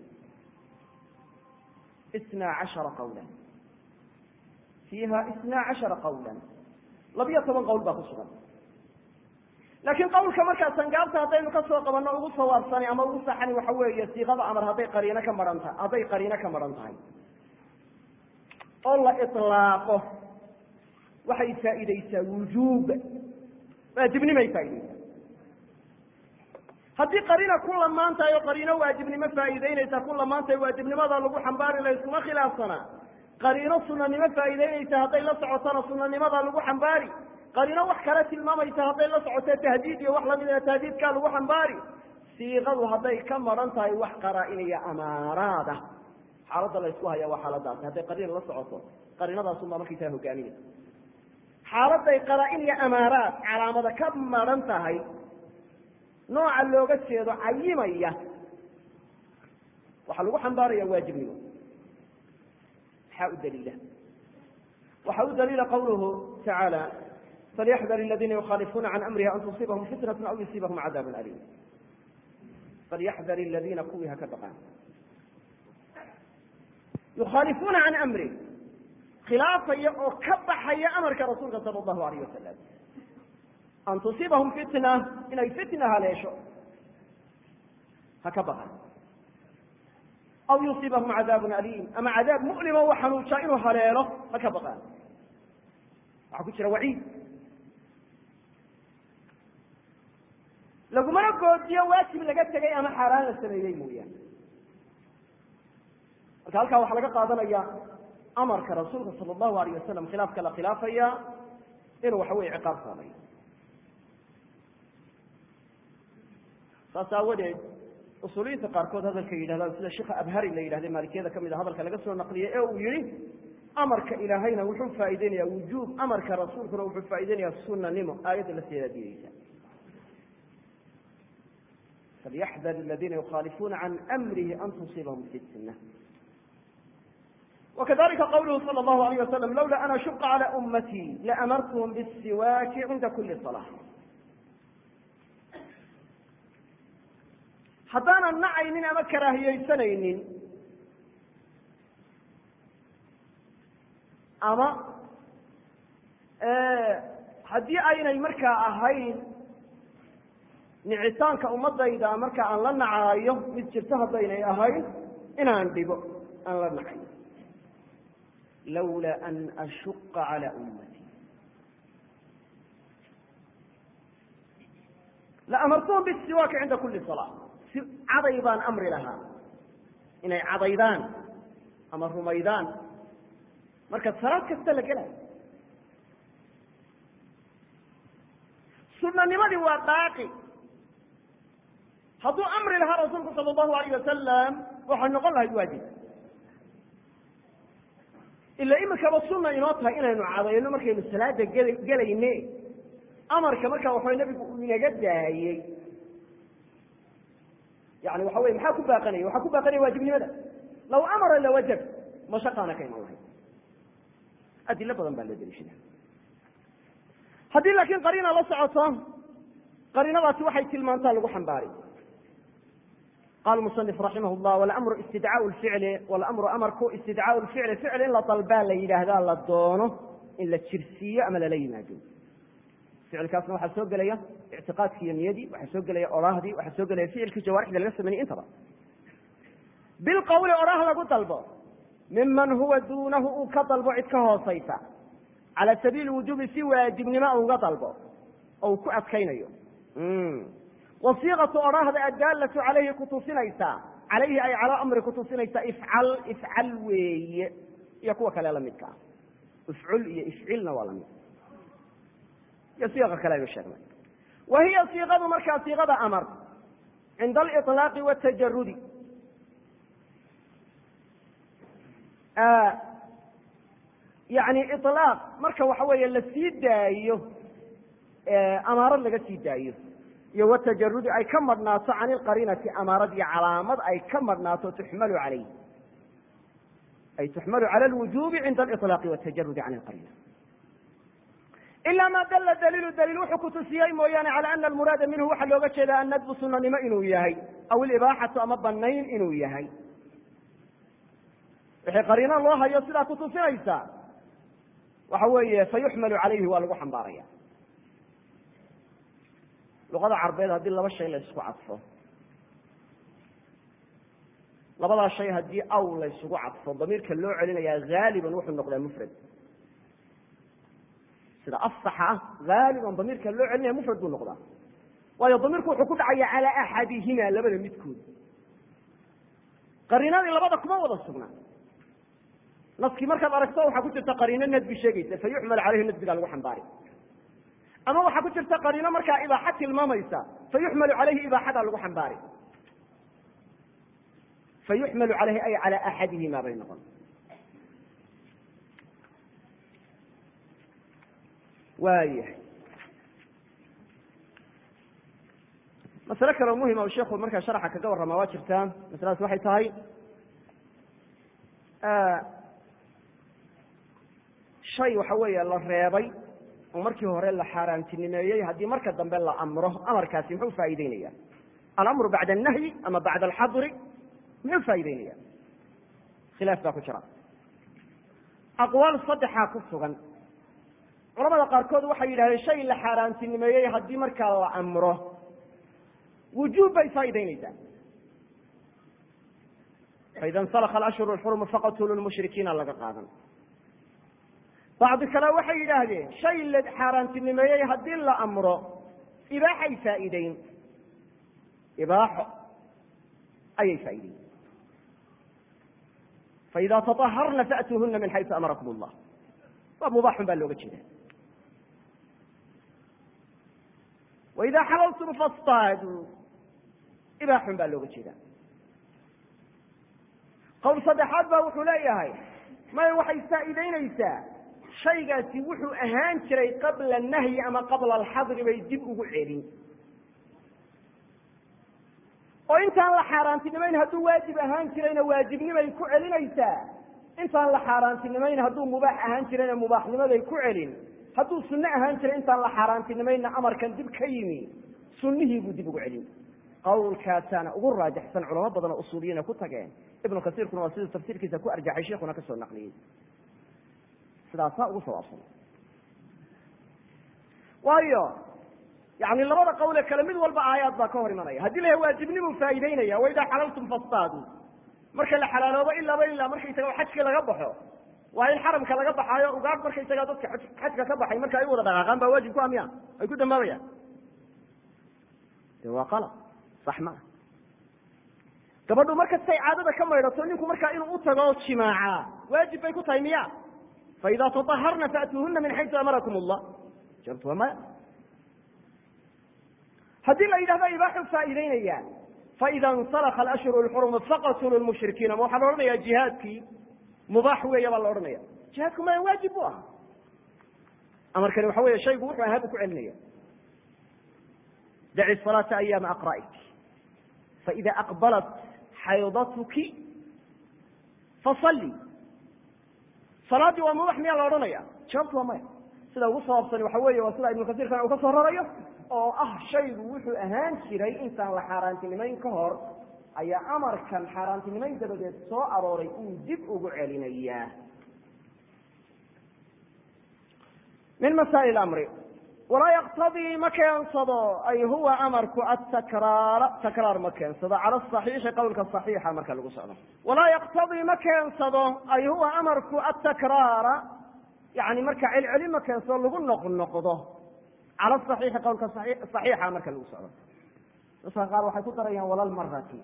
isna cashara qawla fiiha isna cashara qawla labiyo toban qowl baa ku sugan laakiin qawlka markaa sangaabta haddaynu ka soo qabanno ugu sawaabsani ama ugu saxani waxa weeye siiqada amar hadday qariino ka maran tahay hadday qariino ka maran tahay oo la ilaaqo waxay faa'iideysaa wujuub waajibnimay faaideysaa haddii qariina ku lamaan tahay oo qariino waajibnimo faa'iideynaysa ku lamaan tahay waajibnimada lagu xambaari layskuma khilaafsanaa qariino sunanimo faa'iideynaysa hadday la socotona sunanimada lagu xambaari qariino wax kale tilmaamaysa hadday la socoto tahdiid iyo wax lamida tahdiidkaa lagu xambaari siiqadu hadday ka maran tahay wax qaraa-inaya amaaraada xaaladda la ysku haya waa xaaladaasi hadday qariina la socoto qariinadaasunbaa markaysaa hogaaminaysa xaaladday qaraa-in iyo amaaraad calaamada ka maran tahay nooca looga jeedo cayimaya waxaa lagu xambaaraya waajibnimo maxaa u daliila waxaa u daliila qawluhu tacaala falyaxdar aladiina yukhaalifuuna can amrihi an tusiibahum fitnatu aw yusiibahum cadaabun aliim falyaxdar aladiina kuwii ha ka baqaan yukhaalifuuna can amrih khilaafaya oo ka baxaya amarka rasuulka sala allahu alayh wasalam an tusiibahum fitna inay fitna haleesho ha ka baqan aw yusiibahum cadaabun aliim ama cadaab mu'limo u xanuujaa inuu haleelo ha ka baqaan waxaa ku jira waciid lagumana goodiyo waajib laga tegay ama xaaraan la sameeyey mooyaane marka halkaa waxaa laga qaadanaya amarka rasuulka sala allahu alayh wasalam khilaafka la khilaafaya inuu waxa weye ciqaab saamayo saas aawadeed usuuliyiinta qaarkood hadalka yidhahdaan sida sheikha abhari la yidhahda maalikiyada kamid a hadalka laga soo naqliyey ee uu yihi amarka ilaahayna wuxuu faa'ideynaya wujuub amarka rasuulkuna wuxuu faa'ideynaya sunanimo aayadda lafteeda diideysa falyaxdar aladiina yukhaalifuuna can amrihi an tusiibahum fitna وkذلika qwlه slى الlه عlيه وsلم lوla an أشuqa عlى أmtي lأmartهm bالsiwاki cinda kuli صلاة haddaanan nacaynin ama karaahiyeysanaynin ama haddii aynay markaa ahayn nicitaanka ummadayda marka aan la nacaayo mid jirto haddaynay ahayn inaan dhibo aan la nacayn lawla an ashuqa calى ummati laamartuhum bisiwaaki cinda kuli salaa si caday baan amri lahaa inay cadaydaan ama rumaydaan marka salaad kasta la gelayo sunanimadii waa baaqi hadduu amri lahaa rasuulku sala allahu alayh wasalam waxay noqon lahayd waajib ila imikaba sunna inoo tahay inaynu cadayno markaynu salaada gel gelayne amarka markaa waxaway nabigu uu inaga daayey yani waxa wey maxaa ku baaqanaya waxaa ku baaqanaya waajibnimada law amara lawajab mashaqaana ka iman lahayd adilo badan baa loo deliishada haddii laakiin qariina la socoto qariinadaasi waxay tilmaantaa lagu xambaari qala musanif raximah llah walamru istidcaau lficli walamru amarku istidcaau lficli ficil in la dalbaa la yidhaahdaa la doono in la jirsiiyo ama lala yimaado ficilkaasna waxaa soo gelaya ictiqaadki iyo niyadii waxaa soo gelaya oraahdii waxaa soo gelaya ficilkii jawaarixda laga sameynay intaba bilqawli oraah lagu dalbo miman huwa duunahu uu ka dalbo cid ka hoosaysa cala sabiili wujubi si waajibnimo uga dalbo oo uu ku adkaynayo wasiiqatu oraahda addaalatu calayhi kutusinaysaa calayhi ay calaa amri kutusinaysaa ifcal ifcal weeye iyo kuwa kale lamidka ah ifcul iyo ifcilna waa lamid iyo siiqa kale aynu sheegnay wa hiya siiqadu markaa siiqada amar cinda aliطlaaqi watajarudi yani ilaaq marka waxa weeye la sii daayo amaarad laga sii daayo iyo watajarudi ay ka madhnaato can ilqariinati amaarad iyo calaamad ay ka madhnaato tuxmalu calayh ay tuxmalu cala lwujubi cinda aliطlaaqi watajarudi can ilqariina ila ma dala daliilu daliil wuxuu kutusiyey mooyaane cala ana almuraada minhu waxaa looga jeeda annadbu sunanimo inuu yahay aw ilibaaxatu ama banayn inuu yahay wixii qariino loo hayo sidaa kutusinaysa waxa weeye fayuxmalu calayhi waa lagu xambaaraya luqada carbeed haddii laba shay la ysku cadfo labadaa shay haddii aw la ysugu cadfo damiirka loo celinayaa haaliban wuxuu noqdaa mufrad sida asaxa ah haaliban damiirka loo celinaya mufrad buu noqdaa waayo damiirku wuxuu ku dhacaya calaa axadihima labada midkood qariinadii labada kuma wada sugnaa naskii markaad aragto waxaa ku jirta qariino nadbi sheegaysa fa yuxmal caleyhi nadbigaa lagu xambaari ama waxaa ku jirta qariino markaa ibaaxa tilmaamaysa fa yuxmalu caleyhi ibaaxadaa lagu xambaari fa yuxmalu caleyhi ay calaa axadihima bay noqon waayahay masale kaleo muhima u sheikhu markaa sharxa kaga warramaa waa jirtaa masaladaas waxay tahay shay waxa weeye la reebay oo markii hore la xaaraantinimeeyey haddii marka dambe la amro amarkaasi muxuu faa'ideynaya alamru bacda annahyi ama bacda alxadri muxuu faa'ideynaya khilaaf baa ku jira aqwaal saddexaa ku sugan culamada qaarkood waxay yidhahdeen shay la xaaraantinimeeyey haddii markaa la amro wujuub bay faa'ideynaysaa faida insalaka alashhuru alxurumu faqatulu lmushrikiina laga qaadan bacdi kale waxay yidhaahdeen shay la xaaraantinimeeyey haddii la amro ibaaxay faa'iideyn ibaaxo ayay faa'ideyn faida taطaharna faأtuuhuna min xaysu amarakum اllah waa mubaaxun baa looga jeeda waida xalaltum fastaaduu ibaaxun baa looga jeeda qowl saddexaad baa wuxuu leeyahay maya waxay faa'iideynaysaa shaygaasi wuxuu ahaan jiray qabla nahyi ama qabla alxadri bay dib ugu celin oo intaan la xaaraantinimayn hadduu waajib ahaan jirayna waajibnimay ku celinaysaa intaan la xaaraantinimayn hadduu mubaax ahaan jirayna mubaaxnimaday ku celin hadduu sunno ahaan jiray intaan la xaaraantinimaynna amarkan dib ka yimi sunnihii buu dib ugu celin qawlkaasaana ugu raajixsan culamo badan oo usuuliyiina ku tageen ibnu kasiirkuna waa siduu tafsiirkiisa ku arjaxay sheikuna ka soo naqliyey sidaasaa ugu sawaabsan waayo yani labada qawle kale mid walba aayaad baa ka hor imanaya haddii la yahay waajibnimuu faa'ideynaya waidaa xalaltum fastaadu marka la xalaaloobo ilaaba ilaa markaysaga xajkii laga baxo waa in xaramka laga baxaayo ugaadh markaysagaa dadka xajka ka baxay marka ay u wada dhaqaaqaan baa waajib ku ah miya ay ku dambaabayaan de waa qalab sax maa gabadhu markastay caadada ka maydhato ninku markaa inuu u tago jimaacaa waajib bay ku tahay miya faida taaharna faatuuhuna min xaysu amarakum allah jaabtu waa maya haddii la yidhahdo ibaaxu faa'iideynaya faida insalaka alashhuru lxurumu faqatulu lmushrikiina ma waxaa la odhanaya jihaadkii mubaax weeya baa la odhanaya jihaadku maya waajib bu aha amarkani waxa weeye shaygu wuxuu ahaa buu ku celinaya daci salaata ayaama aqra'ik faida aqbalat xaydatuki fasalli salaaddii waa mubax miyaa la odhanaya jawaabtu waa maya sida ugu sawaabsani waxa weeye waa sida ibnu kasiirkan uu ka soo rarayo oo ah shaygu wuxuu ahaan jiray intaan la xaaraantinimayn ka hor ayaa amarkan xaaraantinimayn dabadeed soo arooray uu dib ugu celinayaa min masaa'il amri walaa yaqtadii ma keensado ay huwa amarku atakraara takraar ma keensado cala asaxiixi qowlka saxiixa marka lagu socdo walaa yaqtadii ma keensado ay huwa amarku atakraara yani marka celceli ma keensado lagu noqnoqdo cala saxiixi qowlka saxiixa marka lagu socdo dadka qaar waxay ku darayaan walalmarati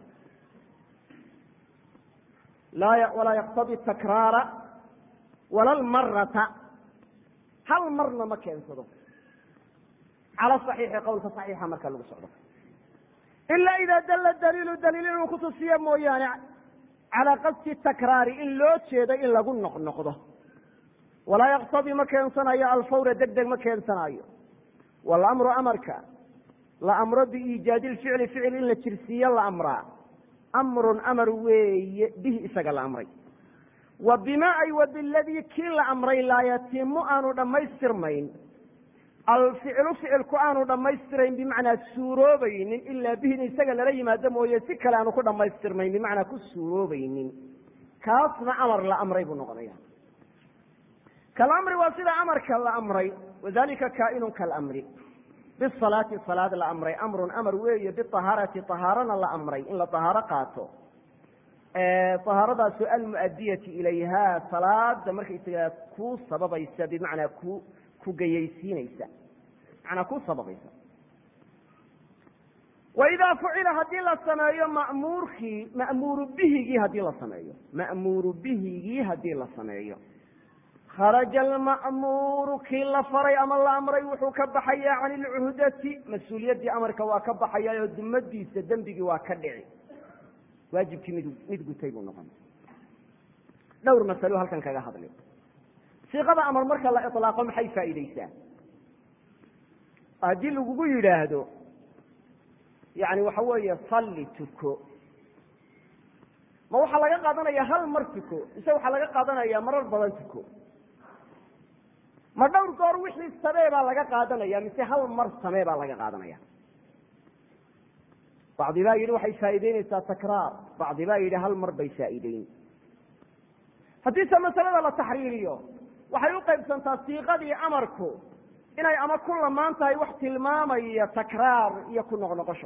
walaa yaqtadii takraara walalmarata hal marna ma keensado cala saxiixi qowlka saxiixa marka lagu socdo ila ida dalla daliilu daliil inuu kutusiyo mooyaane calaa qasdi takraari in loo jeedo in lagu noqnoqdo walaa yaqtadii ma keensanayo alfawra deg deg ma keensanayo walamru amarka la amro biiijaadi lficli ficil in la jirsiiyo la amraa amrun amar weeye bihi isaga la amray wa bima ay wa biladii kii la amray laa yatimu aanu dhammaystirmayn alficlu ficilku aanu dhammaystirayn bimacnaa suuroobaynin ilaa bihin isaga lala yimaado mooye si kale aanu ku dhammaystirmayn bimacnaa ku suuroobaynin kaasna amar la amray buu noqonaya kalamri waa sida amarka la amray wadalika kaa'inun kalamri bisalaati salaad la amray amrun amar weeye biahaarati ahaarana la amray in la ahaaro qaato ahaaradaasoo almu'adiyati ilayha salaada markaysagaa ku sababaysa bimacnaa ku ku gayaysiinaysa manaa ku sababaysa waidaa fucila haddii la sameeyo ma'muurkii ma'muuru bihigii haddii la sameeyo ma'muuru bihigii haddii la sameeyo kharaja alma'muuru kii la faray ama la amray wuxuu ka baxayaa can ilcuhdati mas-uuliyaddii amarka waa ka baxayaa oo dumadiisa dembigii waa ka dhici waajibkii mid mid gutay buu noqon dhowr masalo halkan kaga hadlay siiqada amar marka la ilaaqo maxay faa'iideysaa haddii lagugu yidhaahdo yani waxa weeye salli tuko ma waxaa laga qaadanaya hal mar tuko mise waxaa laga qaadanaya marar badan tuko ma dhowr goor wixii samee baa laga qaadanaya mise hal mar samee baa laga qaadanaya bacdi baa yidhi waxay faa'iideyneysaa takraar bacdi baa yidhi hal mar bay faa'iideyn haddiise masalada la taxriiriyo waxay u qaybsantaa siiqadii amarku inay ama ku lamaan tahay wax tilmaamaya takraar iyo ku noqnoqosho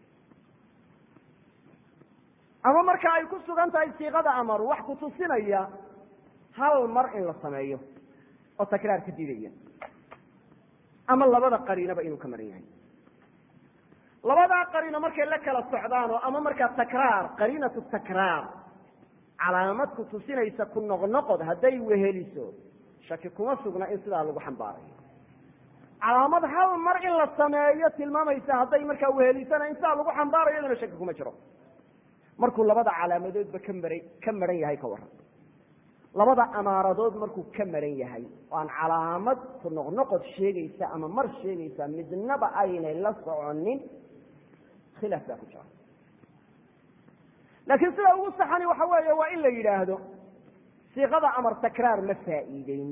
ama marka ay ku sugan tahay siiqada amar wax kutusinaya hal mar in la sameeyo oo takraar ka diidaya ama labada qariinaba inuu ka maran yahay labadaa qariino markay la kala socdaan oo ama markaa takraar qariinatu takraar calaamad kutusinaysa ku noqnoqod hadday weheliso shaki kuma sugna in sidaa lagu xambaarayo calaamad hal mar in la sameeyo tilmaamaysa hadday markaa wehelisana in sidaa lagu xambaarayo iyadana shaki kuma jiro markuu labada calaamadoodba ka maran ka maran yahay ka waran labada amaaradood markuu ka maran yahay oo aan calaamad ku noqnoqod sheegaysa ama mar sheegaysa midnaba aynay la soconin khilaaf baa ku jira laakiin sida ugu saxani waxa weeye waa in la yidhaahdo siiqada amar takraar ma faa'iideyn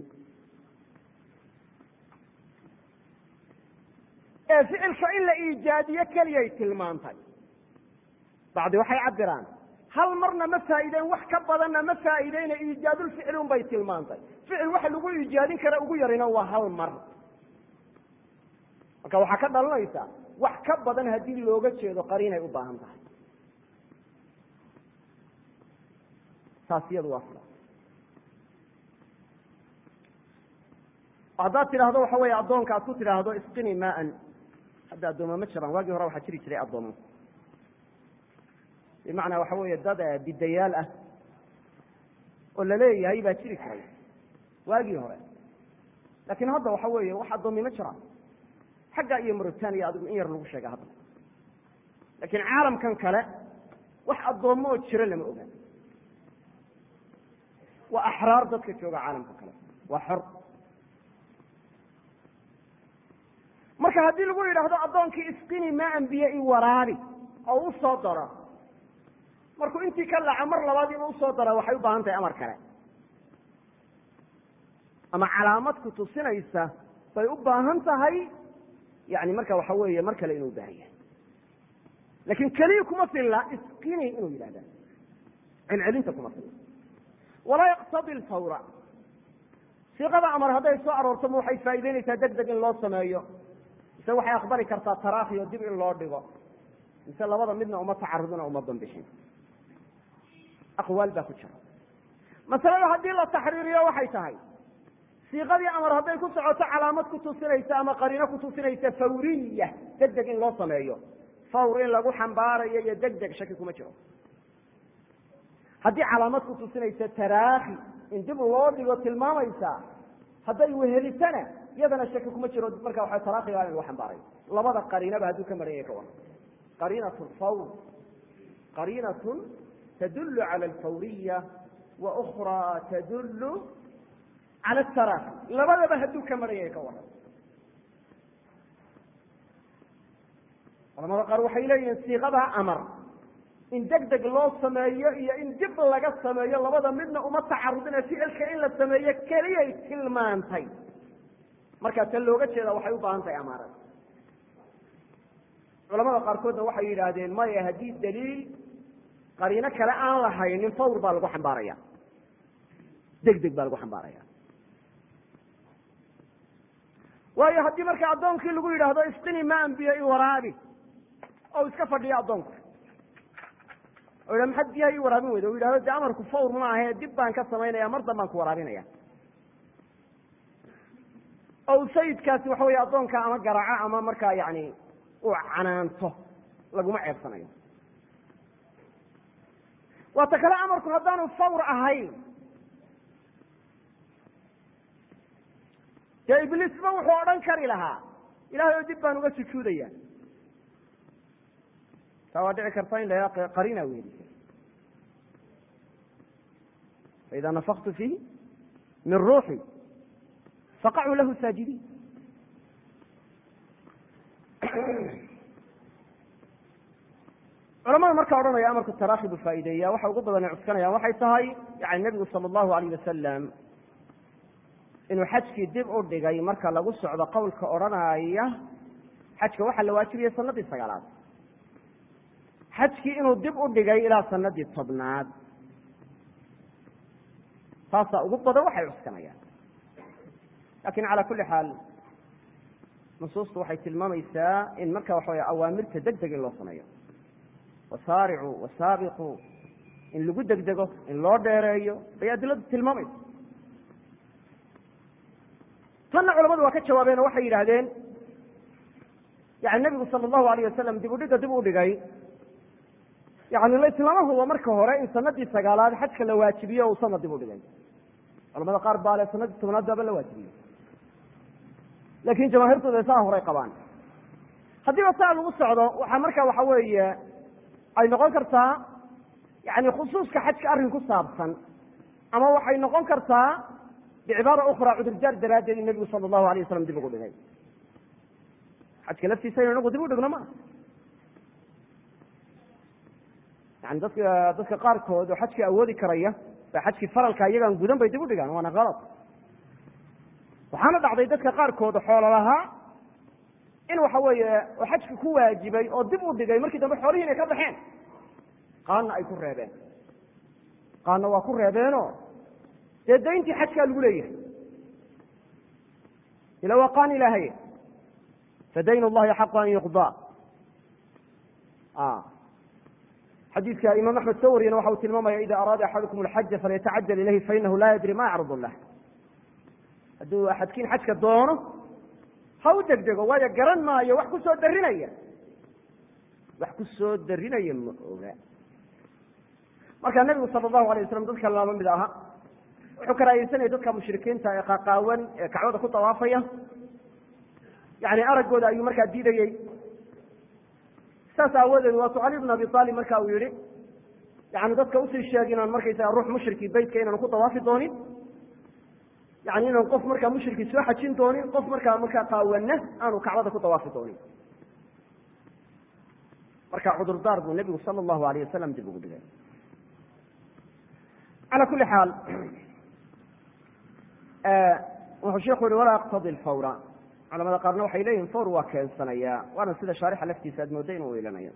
ee ficilka in la iijaadiyo keliyay tilmaantay bacdi waxay cabiraan hal marna ma faa'iideen wax ka badanna ma faa'iideyne iijaadulficli un bay tilmaantay ficil waxa lagu iijaadin kara ugu yarina waa hal mar marka waxaa ka dhalanaysa wax ka badan haddii looga jeedo qariinay u baahan tahay taas iyadu waa sida haddaad tidhaahdo waxa weeye addoonka aad ku tidhaahdo isqini maan hadda addooma ma jiraan waagii hore waxaa jiri jiray addoomo bimacnaa waxa weeye dad bidayaal ah oo laleeyahay baa jiri jiray waagii hore laakiin hadda waxa weeye wax addoomi ma jiraan xagga iyo mauritania adigu in yar lagu sheega hadda laakiin caalamkan kale wax addoommo oo jiro lama oga waa axraar dadka jooga caalamka kale waa xor marka haddii lagu yidhaahdo addoonkii isqini maa anbiye i waraabi oo u soo daro markuu intii ka laca mar labaad inuu usoo dara waxay u baahan tahay amar kale ama calaamad ku tusinaysa bay u baahan tahay yani marka waxa weeye mar kale inuu baahan yahay laakiin keliya kuma filla isqini inuu yidhahda celcelinta kuma filla walaa yaqtadi lfawra siiqada amar hadday soo aroorto ma waxay faa'ideynaysaa deg deg in loo sameeyo mise waxay aqbali kartaa taraakhi oo dib in loo dhigo mise labada midna uma tacarudin oo uma bambixin aqwaal baa ku jira masalada haddii la taxriiriyo waxay tahay siiqadii amar hadday ku socoto calaamad ku tusinaysa ama qariino ku tusinaysa fawriya deg deg in loo sameeyo fawr in lagu xambaarayo iyo deg deg shaki kuma jiro haddii calaamad ku tusinaysa taraakhi in dib loo dhigo tilmaamaysa hadday wehelisana iyadana shaki kuma jiro marka waa taraakhiga in lagu xambaarayo labada qariinaba hadduu ka maran yahay ka waran qariinat lfawr qariinatun tdul calى alfawriya wa ukraa tadul cala ataraakhi labadaba hadduu ka maran yahay ka waran culamada qaar waxay leeyihiin siiqadaa amar in deg deg loo sameeyo iyo in dib laga sameeyo labada midna uma tacarudine ficilka in la sameeyo keliyay tilmaantay markaa ta looga jeeda waxay u baahan tahay amaarad culamada qaarkoodna waxay yidhaahdeen maya haddii daliil qariino kale aan lahaynin fawr baa lagu xambaaraya deg deg baa lagu xambaaraya waayo haddii marka addoonkii lagu yidhaahdo isqini ma anbiyo i waraabi oo iska fadhiyo addoonku o yidhah maxaad biyaha ii waraabin weyda o yidhahdo dee amarku fawr ma ahe dib baan ka samaynaya mar dan baan ku waraabinaya oo sayidkaasi waxa weeye addoonka ama garaco ama markaa yani uu canaanto laguma ceebsanayo waata kale amarku haddaanu fawr ahayn dee ibliisba wuxuu odhan kari lahaa ilahay oo dib baan uga sujuudaya taa waa dhici karta in la qarina weelisa faida nafaktu fiihi min ruuxi faqacuu lahu saajidiin culamada markaa odhanaya amarku taraakhi buu faa'iideeya waxa ugu badan ay cuskanayaan waxay tahay yani nebigu sala allahu alayh wasalam inuu xajkii dib u dhigay marka lagu socdo qowlka odhanaya xajka waxaa la waajibiyey sanadii sagaalaad xajkii inuu dib u dhigay ilaa sanadii tobnaad taasaa ugu badan waxay cuskanayaan lakin cala kuli xaal nusuustu waxay tilmaamaysaa in marka waxa wey awaamirta deg deg in loo sameeyo wasaaricu wasaabiqu in lagu degdego in loo dheereeyo bay adiladu tilmaamaysa tanna culamadu waa ka jawaabeen oo waxay yidhaahdeen yani nebigu sala allahu alayh wasalam dib udhigga dib u dhigay yani laislama hubo marka hore in sanadii sagaalaad xajka la waajibiyo uu sanad dib u dhigay culamada qaar baa le sanadii tobnaad baaba la waajibiyey laakin jamaahiirtooda saa horay qabaan haddiiba saa lagu socdo waxaa marka waxa weeye ay noqon kartaa yani khusuuska xajka arrin ku saabsan ama waxay noqon kartaa bicibaara ukra cudurdaar daraaddeed in nebigu sala allahu alayh wasalam dib ugu dhigay xajka laftiisa inu inagu dib u dhigno ma yani dadka dadka qaarkood oo xajkii awoodi karaya ba xajkii faralka iyagaan gudan bay dib u dhigaan waana kalad waxaana dhacday dadka qaarkood xoolo lahaa in waxa weeye oo xajki ku waajibay oo dib u dhigay markii dambe xoolihii inay ka baxeen qaanna ay ku reebeen qaanna waa ku reebeenoo dee dayntii xajkaa lagu leeyahay ila waa qaan ilaahay fadayn llahi xaqu an yuqdaa xadiidka imaam axmed soo wariyana waxa uu tilmaamaya ida araada axadukum alxaja falyatacajal ilayhi fainahu laa yadri ma yacrud lah hadduu axadkiin xajka doono ha u degdego waayo garan maayo wax ku soo darinaya wax ku soo darinaya ma oga marka nebigu sala allahu alay waslam dadka lama mid aha wuxuu karaahiyeysanaya dadka mushrikiinta ee qaqaawan ee kacbada ku dawaafaya yani araggooda ayuu markaa diidayey saas aawadeed waatuu cali bn abi aalib marka uu yihi yani dadka usii sheeg inaan markaysaga ruux mushriki beytka inaan ku dawaafi doonin yani inaan qof markaa mushriki soo xajin doonin qof markaa markaa qaawana aanu kacbada ku dawaafi doonin marka cudurdaar buu nebigu sala allahu alayh wasalam dib ugu dhigay ala kuli xaal wuxuu sheikhu yihi walaa yaqtadi lfawra culamada qaarna waxay leeyihin fawr waa keensanayaa waana sida shaarixa laftiisa aad mooda inuu ilanayo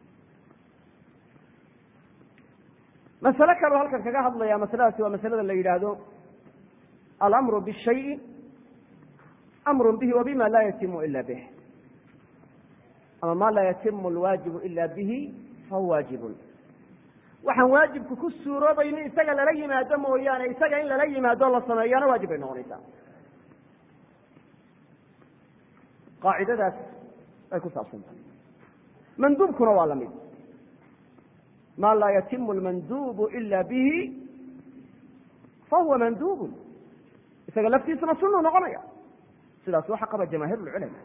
masale kaloo halkan kaga hadlaya masaladaasi waa masalada la yidhaahdo alamru bishayi amru bihi wa bima laa yatimu ila bih ama ma laa yatimu alwaajibu ila bihi fahuwa waajibun waxaan waajibku ku suuroobayni isaga lala yimaado mooyaane isaga in lala yimaado la sameeyaana waajib bay noqonaysaa qaacidadaas ay ku saabsan tahay manduubkuna waa lamid ma laa yatimu almanduubu ila bihi fahuwa manduubun isaga laftiisuna sunuu noqonaya sidaas waxa qaba jamaahiir lculama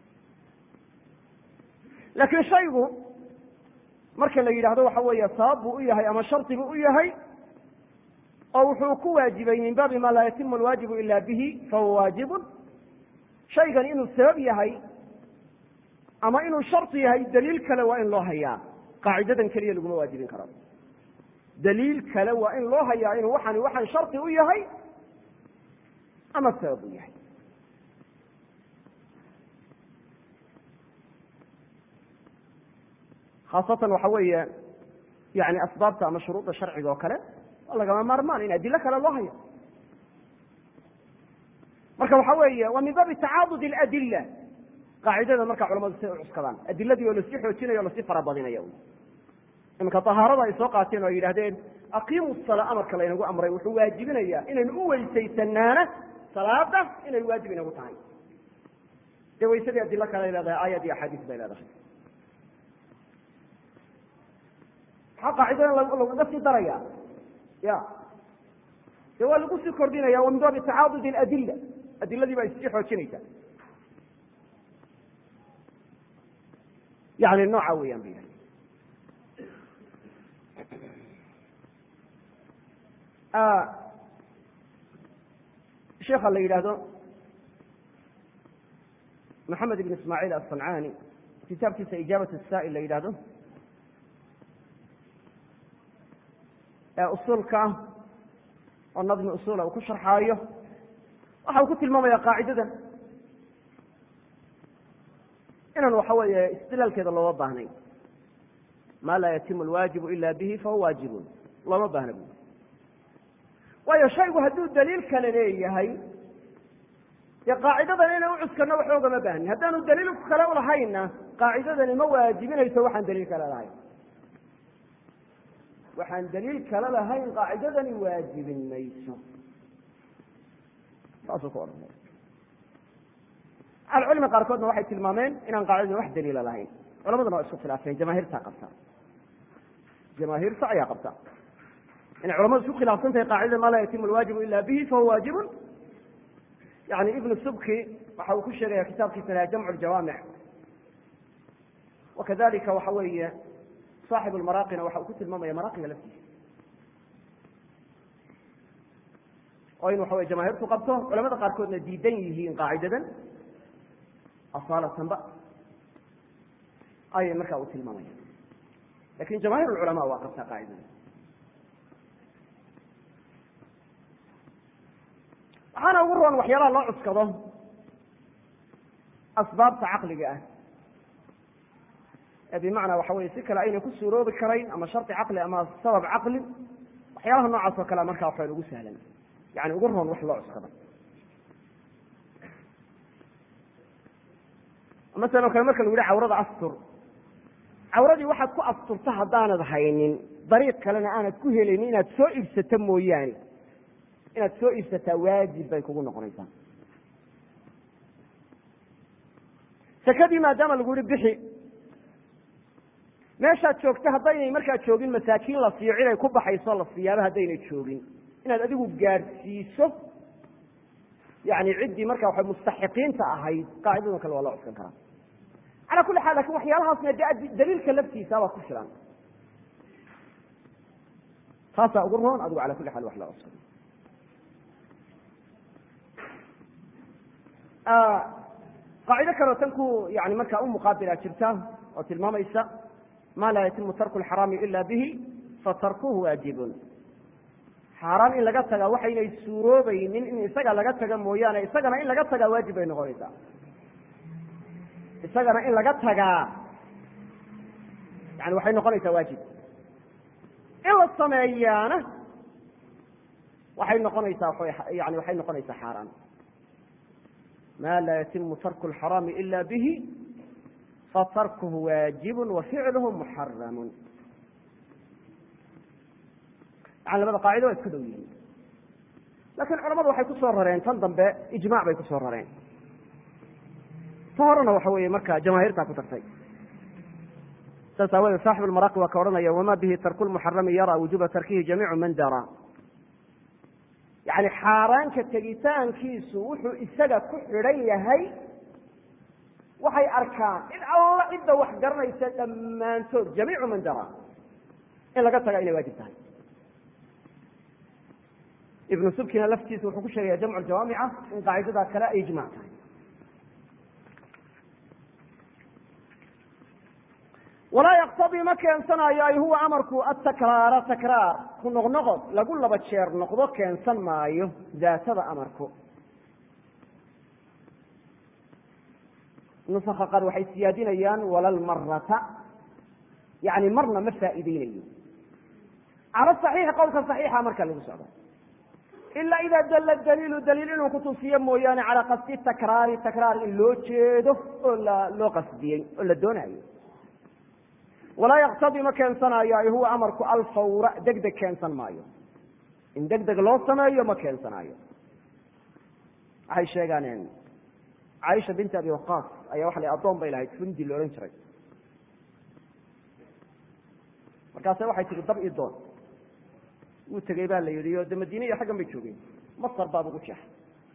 laakiin shaygu marka la yidhahdo waxa weeye sabab buu u yahay ama shardi buu u yahay oo wuxuu ku waajibay min baabi ma laa yatimu alwaajibu ila bihi fahuwa waajibun shaygan inuu sabab yahay ama inuu shardi yahay daliil kale waa in loo hayaa qaacidadan keliya laguma waajibin karo daliil kale waa in loo hayaa inuu waxani waxaan shardi u yahay ama sabab u yahay khaasatan waxa weeye yani asbaabta ama shuruudda sharciga oo kale waa lagama maarmaan in adilo kale loo hayo marka waxa weeye waa min baabi tacaadud اladila qaacidada marka culamadu siay u cuskadaan adiladii oo lasii xoojinayo o lasii farabadinayo iminka tahaarada ay soo qaateen oo ay yidhahdeen aqiimu salaa amarka laynagu amray wuxuu waajibinayaa inaynu u weysaysanaana salaada inay waajib inagu tahay dee waysadii adilo kale ay leedahay aayad iyo axaadiis bay leedahay maxaa qaacidadan lagaga sii daraya ya de waa lagu sii kordhinaya wa min baabi tacaadud adila adiladii baa issii xoojinaysa yani nooca weeyaan ba yidhahda sheekha la yidhaahdo maxamed ibn ismaaciil aلصancani kitaabkiisa ijaabat الsaa'il la yidhahdo ee usuulka ah oo nadmi usula uu ku sharxaayo waxa uu ku tilmaamaya qaacidadan inaan waxa weeye istilaalkeeda looma baahnayn ma laa yatimu alwaajibu ila bihi fahuwa waajibun looma baahna bu waayo shaygu hadduu daliil kale leeyahay dee qaacidadan inay u cuskano waxba ogama baahnin haddaanu daliil kale ulahaynna qaacidadani ma waajibinayso waxaan daliil kale lahayn waxaan daliil kale lahayn qaacidadani waajibin mayso saasuu ku odhanay ahlucilmi qaarkoodna waxay tilmaameen inaan qaacidadan wax daliila lahayn culamaduna waa isku khilaafeen jamaahiirtaa qabta jamaahiirta ayaa qabta inay culamadu isku khilaafsan tahay qaacidada ma laa yatimu alwaajibu ila bihi fahuwa waajibun yani ibnu subki waxa uu ku sheegaya kitaabkiisa laha jamcu ljawaamic wakadalika waxa weeye saaxib lmaraaqina waxa uu ku tilmaamaya maraaqiga laftiisa oo in waxa wey jamaahiirtu qabto culamada qaarkoodna diidan yihiin qaacidadan asalatanba ayay markaa u tilmaamaya lakin jamahir lculamaa waa qabtaa qaacidada waxaana ugu roon waxyaalaha loo cuskado asbaabta caqliga ah ee bimacnaa waxa weye si kale aynay ku suuroobi karayn ama shardi caqli ama sabab caqli waxyaalaha noocaas oo kalea markaa waxayn ugu sahlan yani ugu roon wax loo cuskado masalan o kale marka lagu yihi cawrada astur cawradii waxaad ku asturta haddaanad haynin dariiq kalena aanad ku helaynin inaad soo iibsato mooyaane inaad soo iibsataa waajib bay kugu noqonaysaa sakadii maadaama lagu yihi bixi meeshaad joogto haddaynay markaa joogin masaakiin la siiyo ciday ku baxayso la siiyaaba haddaynay joogin inaad adigu gaadhsiiso yani ciddii marka waxa mustaxiqiinta ahayd qaacidadan kale waa loo cuskan karaa ala kuli xaal lakin waxyaalahaasna de daliilka laftiisa baa ku filan taasaa ugu roon adigu ala kuli xaal wax loo cuskado qaacido kaleo tan ku yani markaa umuqaabila jirta oo tilmaamaysa ma laa yatimu tarku lxaraami ila bihi fatarkuhu waajibun xaaraan in laga tagaa waxaynay suuroobaynin in isaga laga taga mooyaane isagana in laga tagaa waajib bay noqonaysaa isagana in laga tagaa yani waxay noqonaysaa waajib in la sameeyaana waxay noqonaysaa yani waxay noqonaysaa xaaraan ma laa yatimu tarku lxaraami ila bihi fatarkuhu waajibu wa ficluhu muxaramun yani labada qaacido waa isku dhow yihiin lakin culamadu waxay kusoo rareen tan dambe ijmac bay kusoo rareen ta horena waxa weeye marka jamaahiirtaa ku tartay saas aawadeed saaxib almaraaqi waa ka odhanaya wama bihi tarku lmuxarami yara wujuba tarkihi jamiicu man dara yani xaaraanka tegitaankiisu wuxuu isaga ku xidhan yahay waxay arkaan cid alla cidda wax garanaysa dhammaantood jamiicu man dara in laga taga inay waajib tahay ibnu subkina laftiisa wuxuu ku sheegaya jamcu jawaamica in qaacidadaa kale ay ijmac tahay walaa yaqtadii ma keensanayo ay huwa amarku atakraara takraar ku noqnoqod lagu laba jeer noqdo keensan maayo daatada amarku nusaka qaar waxay siyaadinayaan walalmarata yani marna ma faa'iideynayo cala saxiixi qowlka saxiixa marka lagu socdo ila ida dalla daliilu daliil inuu kutusiyo mooyaane calaa qasdi takraari takraar in loo jeedo oo loo qasdiyey oo la doonayo walaa yaktadii ma keensanayo ay huwa amarku alfawra deg deg keensan maayo in deg deg loo sameeyo ma keensanayo waxay sheegaan caaisha binti abi waqaas ayaa waxa la addoon bay lahayd fundi la odhan jiray markaase waxay tihi dab ii doon wuu tegey baa la yidhi o de madiine iyo xaggan bay joogeen masar baa ugu jeexay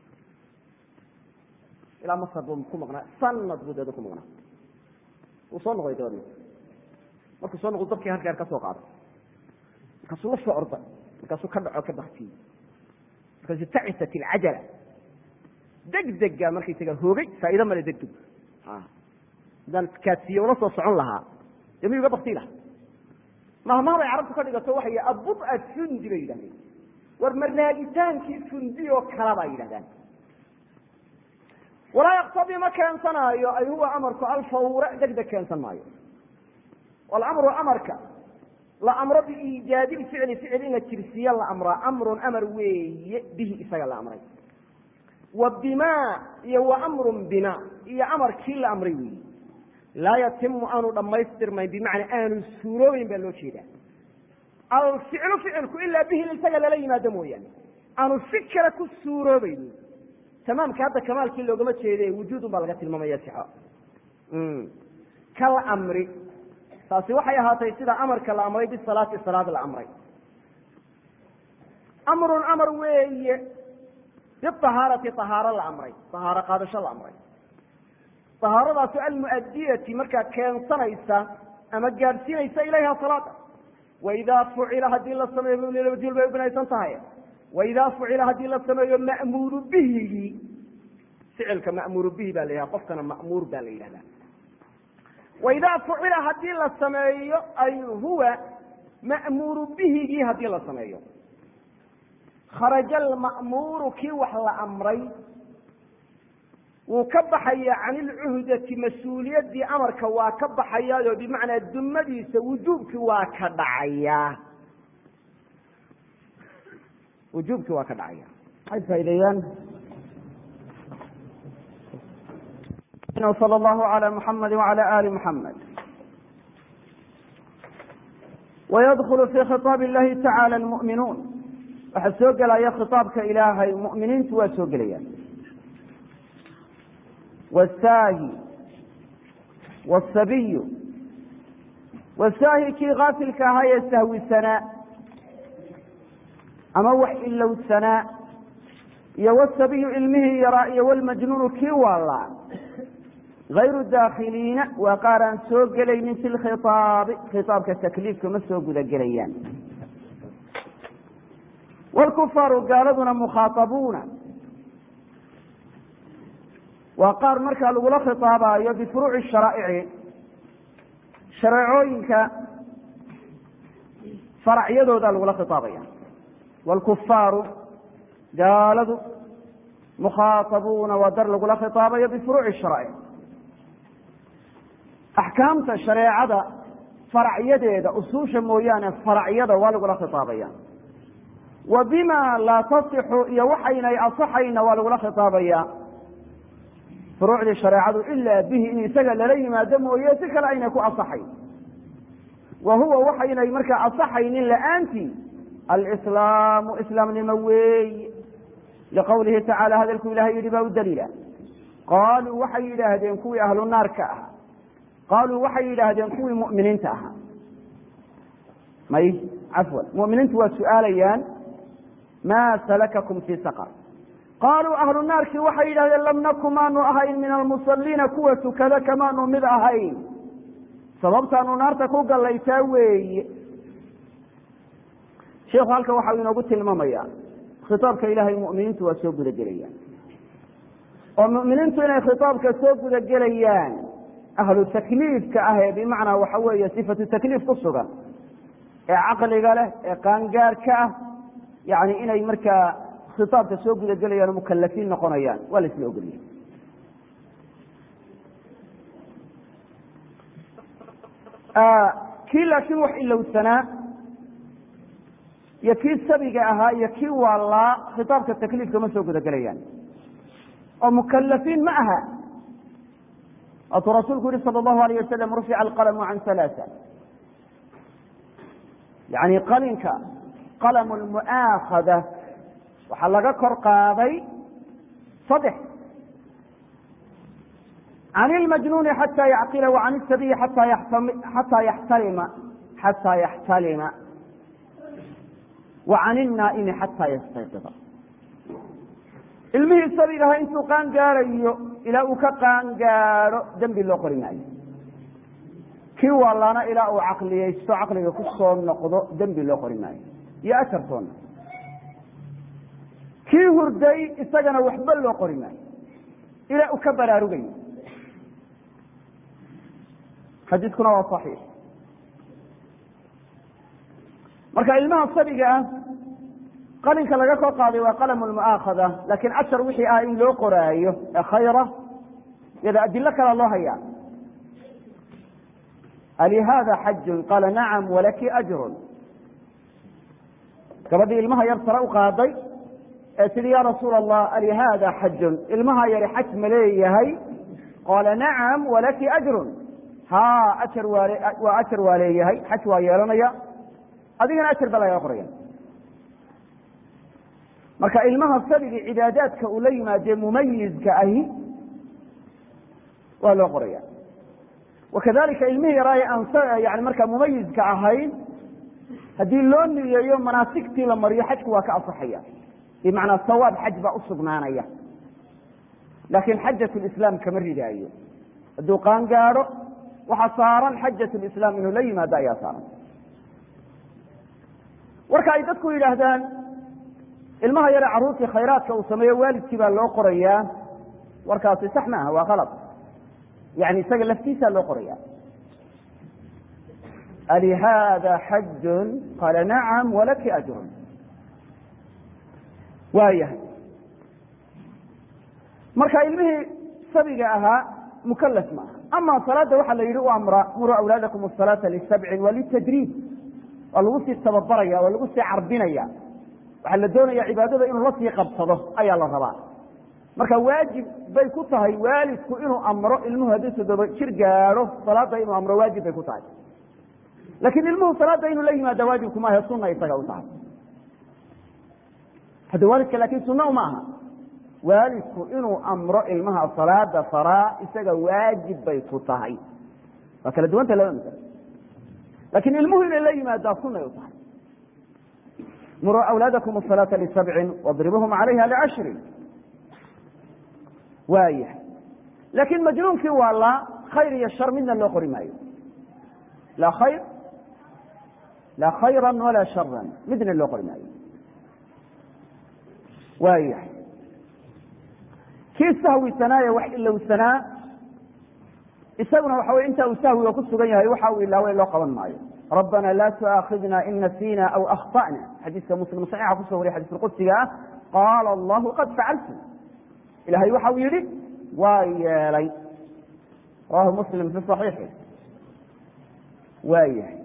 ilaa masar buu ku maqnaa sanad buu deeda ku maqnaa wuu soo noqday dabeedna markuu soo noqdo dabkii halkeer ka soo qaaday markaasuu la soo orday markaasuu ka dhaco ka baktiyey markaasuu tacisat ilcajala degdega markaysaga hoogay faa'ido male degdeg haddaan kaadsiiye ula soo socon lahaa dee miyuu ga baktii laha mahmaabay carabtu ka dhigato waxay abua fundi bay yidhahdeen war marnaagitaankii fundi oo kala bay yidhahdaan walaa yaktabi ma keensanaayo ay huwa amarku alfawra degdeg keensan maayo walamru amarka la amro biiijaadi ficli ficil in la jirsiiye la amraa amrun amar weeye bihi isaga la amray wa bima iyo wa amrun bima iyo amarkii la amray weeye laa yatimu aanu dhammaystirmayn bimacnaa aanu suuroobeyn baa loo jeedaa alficlu ficilku ilaa bihi isaga lala yimaado mooyaane aanu si kale ku suuroobeyn tamaamka hadda kamaalkii loogama jeede wujuudun baa laga tilmaamaya sixo kal amri taasi waxay ahaatay sida amarka la amray bisalaati salaad la amray amrun amar weeye biahaarati ahaaro la amray ahaaro qaadasho la amray ahaaradaasu almuadiyati markaa keensanaysa ama gaadhsiinaysa ilayha salaada waidaa fucila haddii la sameeyo mjul bay u binaysan tahay waidaa fucila haddii la sameeyo ma'muuru bihigii ficilka ma'muuru bihi baa la yidhaha qofkana ma'muur baa la yidhahdaa waidaa fucila haddii la sameeyo ay huwa ma'muuru bihigii haddii la sameeyo kharaja alma'muuru kii wax la amray wuu ka baxaya can ilcuhdati mas-uuliyaddii amarka waa ka baxayaao bimacnaa dumadiisa wujuubkii waa ka dhacaya wujuubkii waa ka dhacaya waxay faa'ideeyaan sala allahu ala muxamadi wacala ali muxamed wayadkulu fi khitaab illahi tacala almu'minuun waxaa soo gelaya khitaabka ilaahay mu'miniintu waa soo gelayaan wsaahi wsabiyu wasaahi kii kaafilka ahaa ee sahwisanaa ama wax ilowsanaa iyo wsabiyu ilmihii yaraa iyo wlmajnuunu kii waalaa gayru daakhiliina waa qaar aan soo gelaynin fi lkhitaabi khitaabka takliifka ma soo guda gelayaan wlkufaaru gaaladuna mukhaaabuuna waa qaar markaa lagula khitaabayo bifuruuci sharaa'ici shareecooyinka faracyadooda lagula khitaabaya wاlkufaaru gaaladu mukhaatabuuna waa dar lagula khitaabayo bifuruuci sharaa'ic axkaamta shareecada faracyadeeda usuusha mooyaane faracyada waa lagula khitaabaya wa bima laa tasixu iyo waxaynay asaxayna waa lagula khitaabaya furuucdii shareecadu ilaa bihi in isaga lala yimaado mooye si kale aynay ku asaxayn wa huwa waxaynay markaa asaxaynin la-aantii alislaamu islaamnimo weey liqowlihi tacaala hadalku ilahay yidhi baa u daliila qaaluu waxay yidhaahdeen kuwii ahlu naarka ahaa qaaluu waxay yidhaahdeen kuwii mu'miniinta ahaa may cafwan mu'miniintu waa su'aalayaan maa salakakum fii saqar qaaluu ahlu naarkii waxay yidhahdeen lam naku maanu ahayn min almusaliina kuwa tukada kamaanu mid ahayn sababtaanu naarta ku gallaytaa weeye sheikhu halkan waxau inoogu tilmaamaya khitaabka ilaahay mu'miniintu waa soo guda gelayaan oo mu'miniintu inay khitaabka soo guda gelayaan ahlu takliifka ah ee bimacnaa waxa weeye sifatu takliif ku sugan ee caqliga leh ee qaangaarka ah yani inay markaa khitaabka soo guda gelayaan oo mukalafiin noqonayaan waa la isla ogoliyay kii laakiin wax ilowsanaa iyo kii sabiga ahaa iyo kii waalaa khitaabka takliifka ma soo guda gelayaan oo mukalafiin ma aha waatuu rasuulku yihi sala allahu alayh wasalam rufica alqalamu can halaaa yani qalinka qalamu lmu'aakhada waxaa laga kor qaaday saddex can ilmajnuuni xataa yacqila wa can isabiyi xataa yaxtalima xataa yaxtalima wa can innaa'imi xataa yastayqida ilmihii sabigaha intuu qaan gaarayo ilaa uu ka qaan gaadho dembi loo qori maayo kii wallana ilaa uu caqliyeysto caqliga ku soo noqdo dembi loo qori maayo iyo ajartoona kii hurday isagana waxba loo qori maayo ilaa uu ka baraarugayo xadiiskuna waa صaxiix marka ilmaha sabiga ah qalinka laga kor qaaday waa qalam lmu'aakhada laakiin ajar wixii ah in loo qoraayo ee khayra yada adilo kala loo hayaa alihada xajun qaala nacam walaki ajrun gabadhii ilmaha yar sare u qaaday ee tidhi ya rasuula allah alihada xajun ilmaha yari xaj ma leeyahay qaala nacam walaki ajrun ha ajar waale waa ajar waa leeyahay xaj waa yeelanaya adigana ajar baa lagaga qoraya marka ilmaha sabiga cibaadaadka uu la yimaadee mumayizka ahi waa loo qoraya wakadalika ilmihii yaraaye aan yani markaa mumayizka ahayn haddii loo niyeeyo manaasigtii la mariyo xajku waa ka asaxaya bimacnaa sawaab xaj baa usugnaanaya laakiin xajat lislaam kama ridaayo hadduu qaan gaadho waxaa saaran xajat lislaam inuu la yimaado ayaa saaran warka ay dadku yidhaahdaan ilmaha yare caruurtii khayraadka uu sameeyo waalidkii baa loo qorayaa warkaasi sax maaha waa kalad yani isaga laftiisaa loo qoraya alihada xajun qaala nacam walaki ajrun waayahay marka ilmihii sabiga ahaa mukalaf ma aha ama salaada waxaa la yidhi u amra muruu awlaadakum asalaata lisabcin waa litadriib waa lagu sii tababaraya waa lagu sii carbinaya waxaa la doonaya cibaadada inuu la sii qabsado ayaa la rabaa marka waajib bay ku tahay waalidku inuu amro ilmuhu haddii toddoba jir gaadho salaada inuu amro waajib bay ku tahay laakiin ilmuhu salaada inuu la yimaada waajibku maahe sunna isaga u tahay hadda waalidka laakiin sunna uma aha waalidku inuu amro ilmaha salaada faraa isaga waajib bay ku tahay waa kala duwanta laba masalo laakiin ilmuhu inay la yimaadaa sunay u tahay muruu awlaadakum asalaata lisabcin wadribuhum calayha licashrin waayahay laakiin majnuunkii waa la khayr iyo shar midna loo qori maayo laa khayr laa khayra walaa sharan midna loo qori maayo waayahay kii sahwisanaaye wax ilowsanaa isaguna waxa wey inta uu sahwiga ku sugan yahay waxa uu ilaaway loo qaban maayo rabbana laa tuaakhidna in nasiina aw akhta'na xadiiska muslim saxiixa kusoo wariya xadiiska qudsiga ah qaala allahu qad facaltu ilahay waxa uu yihi waa yeelay rawahu muslim fi صaxiixi waa yahay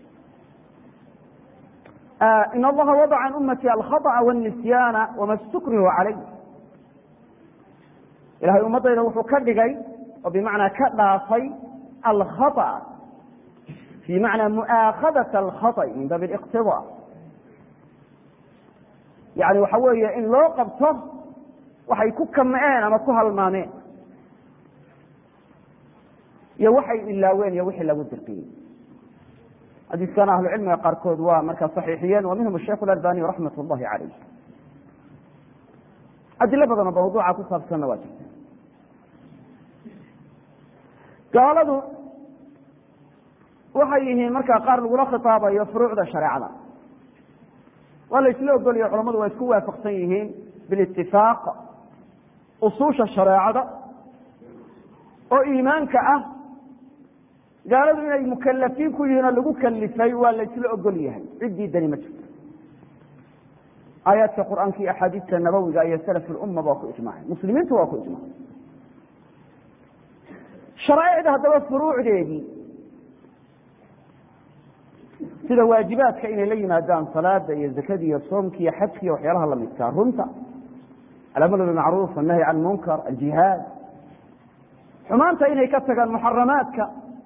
in allaha wadaca can ummati alkhaطأa wاnisyaana wama stukrihu calayh ilahay ummadayda wuxuu ka dhigay oo bimacnaa ka dhaafay alkhaطأ fi macna mu'aakhadaة alkhaطأ min baab اliqtida yani waxa weeye in loo qabto waxay ku kamceen ama ku halmaameen iyo waxay ilaaween iyo wixii lagu dirqiyey xadiiskana ahlucilmiga qaarkood waa markaa saxiixiyeen wa minhum sheikh اlalbani raxmat اllahi calayh adilo badanoo mawduuca ku saabsanna waa jirta gaaladu waxay yihiin markaa qaar lagula khitaabayo furuucda shareecada waa la isla ogolaya culamadu waa isku waafaqsan yihiin bilitifaaq usuusha shareecada oo iimaanka ah gaaladu inay mukalafiin ku yihiin oo lagu kalifay waa la isla ogol yahay ciddii dani ma jirto aayaadka qur'aanka iyo axaadiista nabawiga iyo salaf lumma waa ku ijmaacay muslimiintu waa ku ijmaacay sharaaicda haddaba furuucdeedii sida waajibaadka inay la yimaadaan salaada iyo zakada iyo soomka iyo xajka iyo waxyaalaha lamidkaa runta alamru bimacruuf annahyi can munkar aljihaad xumaanta inay ka tagaan muxaramaadka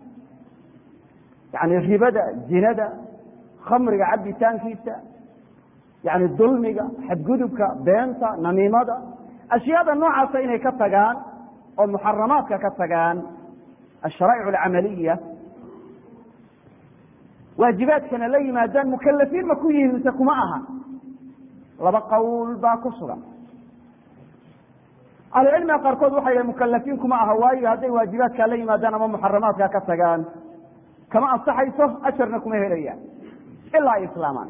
yani ribada zinada khamriga cabitaankiisa yani dulmiga xadgudubka beenta namiimada ashyaada noocaasa inay ka tagaan oo muxaramaadka ka tagaan asharaa'ic alcamaliya waajibaadkana la yimaadaan mukalafiin ma ku yihiin mise kuma aha laba qowl baa ku sugan ahlucilmiga qaarkood waxay dhahen mukalafiin kuma aha waayo hadday waajibaadkaa la yimaadaan ama muxaramaadkaa ka tagaan kama ansaxayso ajarna kuma helayaan ilaa ay islaamaan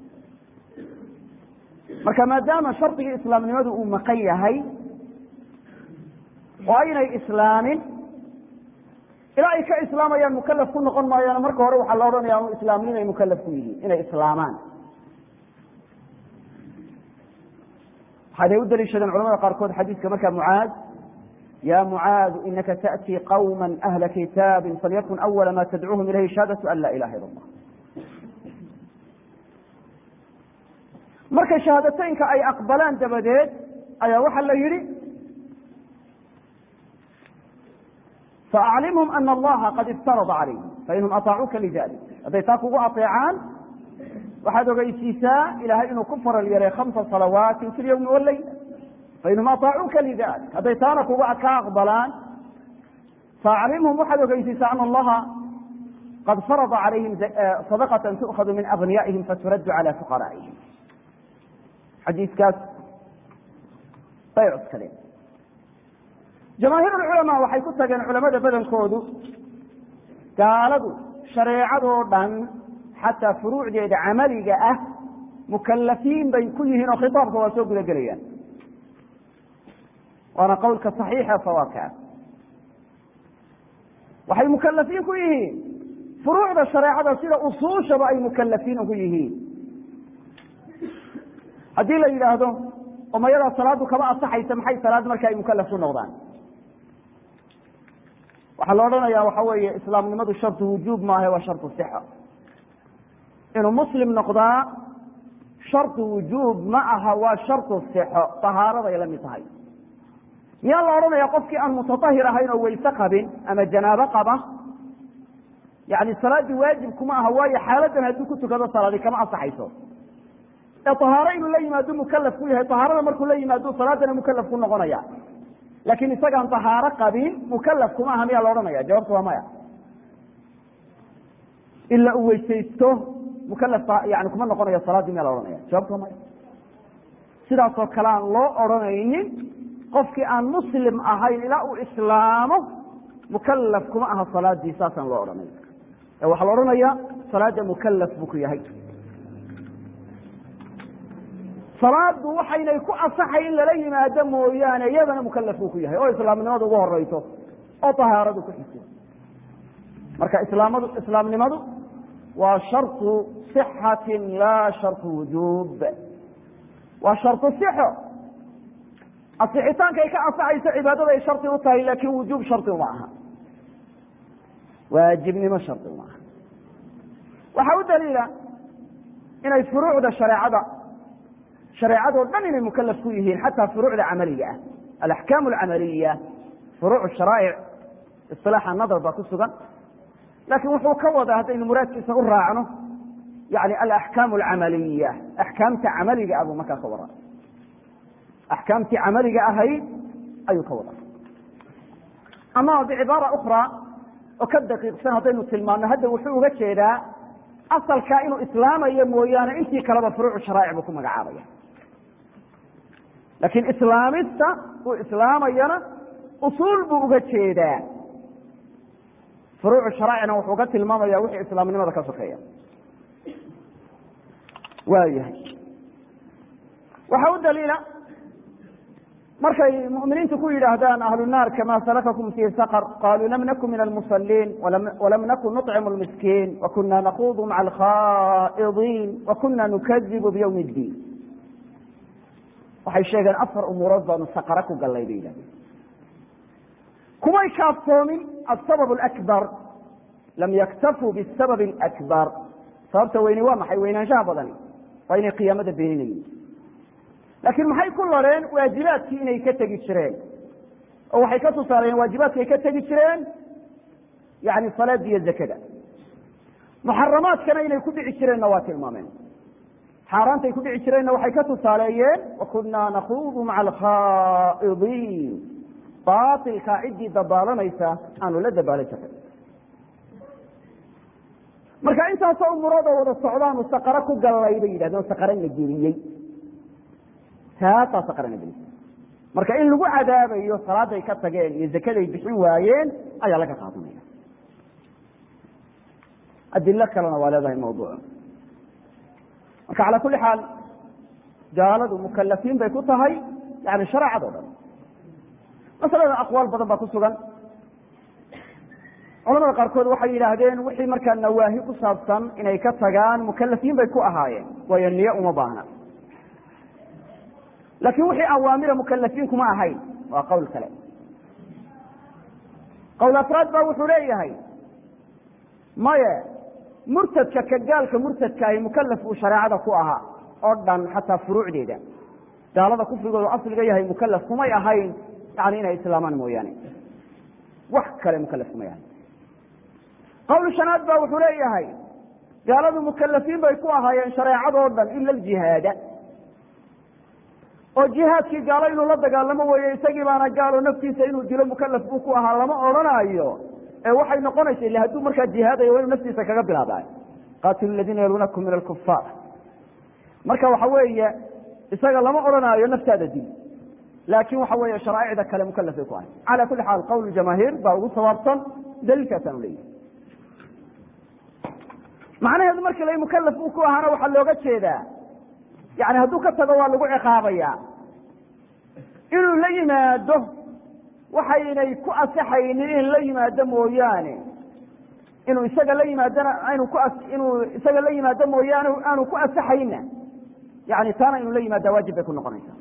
marka maadaama shardigii islaamnimadu uu maqan yahay oo aynay islaamin ilaa ay ka islaamayaan mukalaf ku noqon maayaan marka hore waxaa la odhanaya islaamnimo ay mukalaf ku yihiin inay islaamaan waxaday u daliishadeen culamada qaarkood xadiiska markaa mucaad ya mucaadu inaka taأtii qawma ahla kitaabi falyakun awala ma tadcuuhum ilayhi shahaadatu an laa ilaha ila اllah marka shahaadateynka ay aqbalaan dabadeed ayaa waxaa la yihi faaclimhum ana allaha qad iftarada calayhim fainhum aطaacuuka lidalik hadday taa kugu aطeecaan waxaad ogeysiisaa ilahay inuu ku faral yeelay hamsa salawaati fi lyawmi wاleyl fainhum aطaacuuka lidalik hadday taana kuga ka aqbalaan faaclimhum waxaad ogeysiisaa ana allaha qad farada calayhim sadaqata tu'khadu min agniyaihim faturaddu cala fuqaraa'ihim xadiiskaas bay cuskadeen jamaahiir ulculamaa waxay ku tageen culamada badankoodu gaaladu shareecadoo dhan xataa furuucdeeda camaliga ah mukalafiin bay ku yihiin oo khitaabka waa soo guda gelayaan waana qowlka صaxiixa sawaabka ah waxay mukalafiin ku yihiin furuucda shareecada sida usuushaba ay mukalafiin ugu yihiin haddii la yidhaahdo oo mayadaa salaadu kama asaxaysa maxay salaad marka ay mukalaf ku noqdaan waxaa la odhanaya waxa weeye islaamnimadu shartu wujuub maaha waa shartu sixa inuu muslim noqdaa shartu wujuub ma aha waa shartu sixo tahaaraday la mid tahay miyaa la odhanaya qofkii aan mutatahir ahayn oo weyse qabin ama janaabo qaba yani salaaddii waajib kuma aha waayo xaaladan hadduu ku tukado salaadi kama asaxayso ee tahaaro inuu la yimaado mukalaf ku yahay tahaarada markuu la yimaado salaadana mukalaf ku noqonaya laakiin isagaan tahaaro qabin mukalaf kuma aha miyaa la odhanaya jawabta waa maya ila uu weysaysto mukalaf yani kuma noqonayo salaaddii miyaa la odhanaya jawabta waa maya sidaasoo kale aan loo odhanaynin qofkii aan muslim ahayn ilaa uu islaamo mukalaf kuma aha salaadii saasaan loo odhanay ee waxaa la odhanaya salaada mukalaf buu ku yahay salaadu waxaynay ku asaxay in lala yimaado mooyaane iyadana mukalaf buu ku yahay oo islaamnimadu ugu horeyso oo tahaaradu ku xigto marka islaamadu islaamnimadu waa sharطu صixati laa sharطu wujuub waa sharطu sixo asixitaankay ka asaxayso cibaadada ay shardi u tahay laakin wujuub shardi uma aha waajibnimo shardi uma aha waxaa u daliila inay furuucda shareecada shareecadoo dhan inay mukalaf ku yihiin xataa furuucda camaliga ah alaxkaam alcamaliya furuuc sharaa'ic isilaaxa nadar baa ku sugan laakiin wuxuu ka wadaa haddaynu muraadkiisa u raacno yani alaxkaam alcamaliya axkaamta camaliga ah buu markaa ka wadaa axkaamtii camaliga ahayd ayuu ka wadaa ama bicibaara ukra oo ka daqiiqsan haddaynu tilmaano hadda wuxuu uga jeedaa asalkaa inuu islaamayo mooyaane intii kaleba furuucu sharaa'ic buu ku magacaabaya laakiin islaamista uu islaamayana usuul buu uga jeedaa furuucu sharaacina wuxuu ka tilmaamaya wixii islaamnimada ka sokeeya waayahay waxaa u daliila markay muminiintu ku yidhaahdaan ahlu naar kama salakakum fii saqr qaluu lam nakun min almusaliin walam nakun nuطcimu lmiskiin wakuna nakuudu maca alkhaa'idiin wakuna nukadibu bywmi اddiin waxay sheegeen afar umuurood baanu saqara ku gallay bay yidhahdeen kumay kaaftoomin asabab alakbar lam yaktafuu bisabab alakbar sababta weyni waa maxay weynaanshaha badani waa inay qiyaamada beeninayiin laakiin maxay ku lareen waajibaadkii inay ka tegi jireen oo waxay ka tusaaleeyeen waajibaadki ay ka tegi jireen yani salaada iyo zakada muxaramaadkana inay ku dhici jireenna waa tilmaameen xaaraantay ku dhici jireenna waxay ka tusaaleeyeen wakunaa nakuudu maca alkhaa'idiin baatilkaa ciddii dabaalanaysa aanu la dabaalan jirin marka intaasoo umurood oo wada socdaanu saqaro ku gallay bay yidhahdeen oo saqarana geliyey taasaa saqarana gelisay marka in lagu cadaabayo salaaday ka tageen iyo zakaday bixin waayeen ayaa laga qaadanaya adilo kalena waa leedahay mawduuc marka calaa kuli xaal gaaladu mukalafiin bay ku tahay yani shareecado dhan masalada aqwaal badan baa ku sugan culamada qaarkood waxay yidhaahdeen wixii markaa nawaahi ku saabsan inay ka tagaan mukalafiin bay ku ahaayeen waayo niyo uma baahna laakiin wixii awaamira mukalafiin kuma ahayn waa qowl kale qowl afraad baa wuxuu leeyahay maye murtadka ka gaalka murtadkaahi mukalaf uu shareecada ku ahaa oo dhan xataa furuucdeeda gaalada kufrigoodu asliga yahay mukalaf kumay ahayn yani inay islaamaan mooyaane wax kale mukalaf kumay ahayn qowl shanaad baa wuxuu leeyahay gaaladu mukalafiin bay ku ahaayeen shareecadoo dhan ila aljihaada oo jihaadkii gaalo inuu la dagaalamo weeye isagii baana gaalo naftiisa inuu dilo mukalaf buu ku ahaa lama odhanaayo ee waxay noqonaysa ille hadduu markaa jihaadayo waa inuu naftiisa kaga bilaabay qaatilu ladiina yaluunakum min alkufaar marka waxa weeye isaga lama odhanaayo naftaada dil laakin waxa weeye sharaaicda kale mukalaf bay ku ahay cala kuli xaal qowl jamaahiir baa ugu sawaabsan daliilkaasaanu leeyahay macnaheedu marka la mukalaf uu ku ahaana waxaa looga jeedaa yani hadduu ka tago waa lagu ciqaabaya inuu la yimaado waxaynay ku asaxaynin in la yimaado mooyaane inuu isaga la yimaadona anu ku inuu isaga la yimaado mooyaane aanu ku asaxayna yani taana inuu la yimaada waajib bay ku noqonaysaa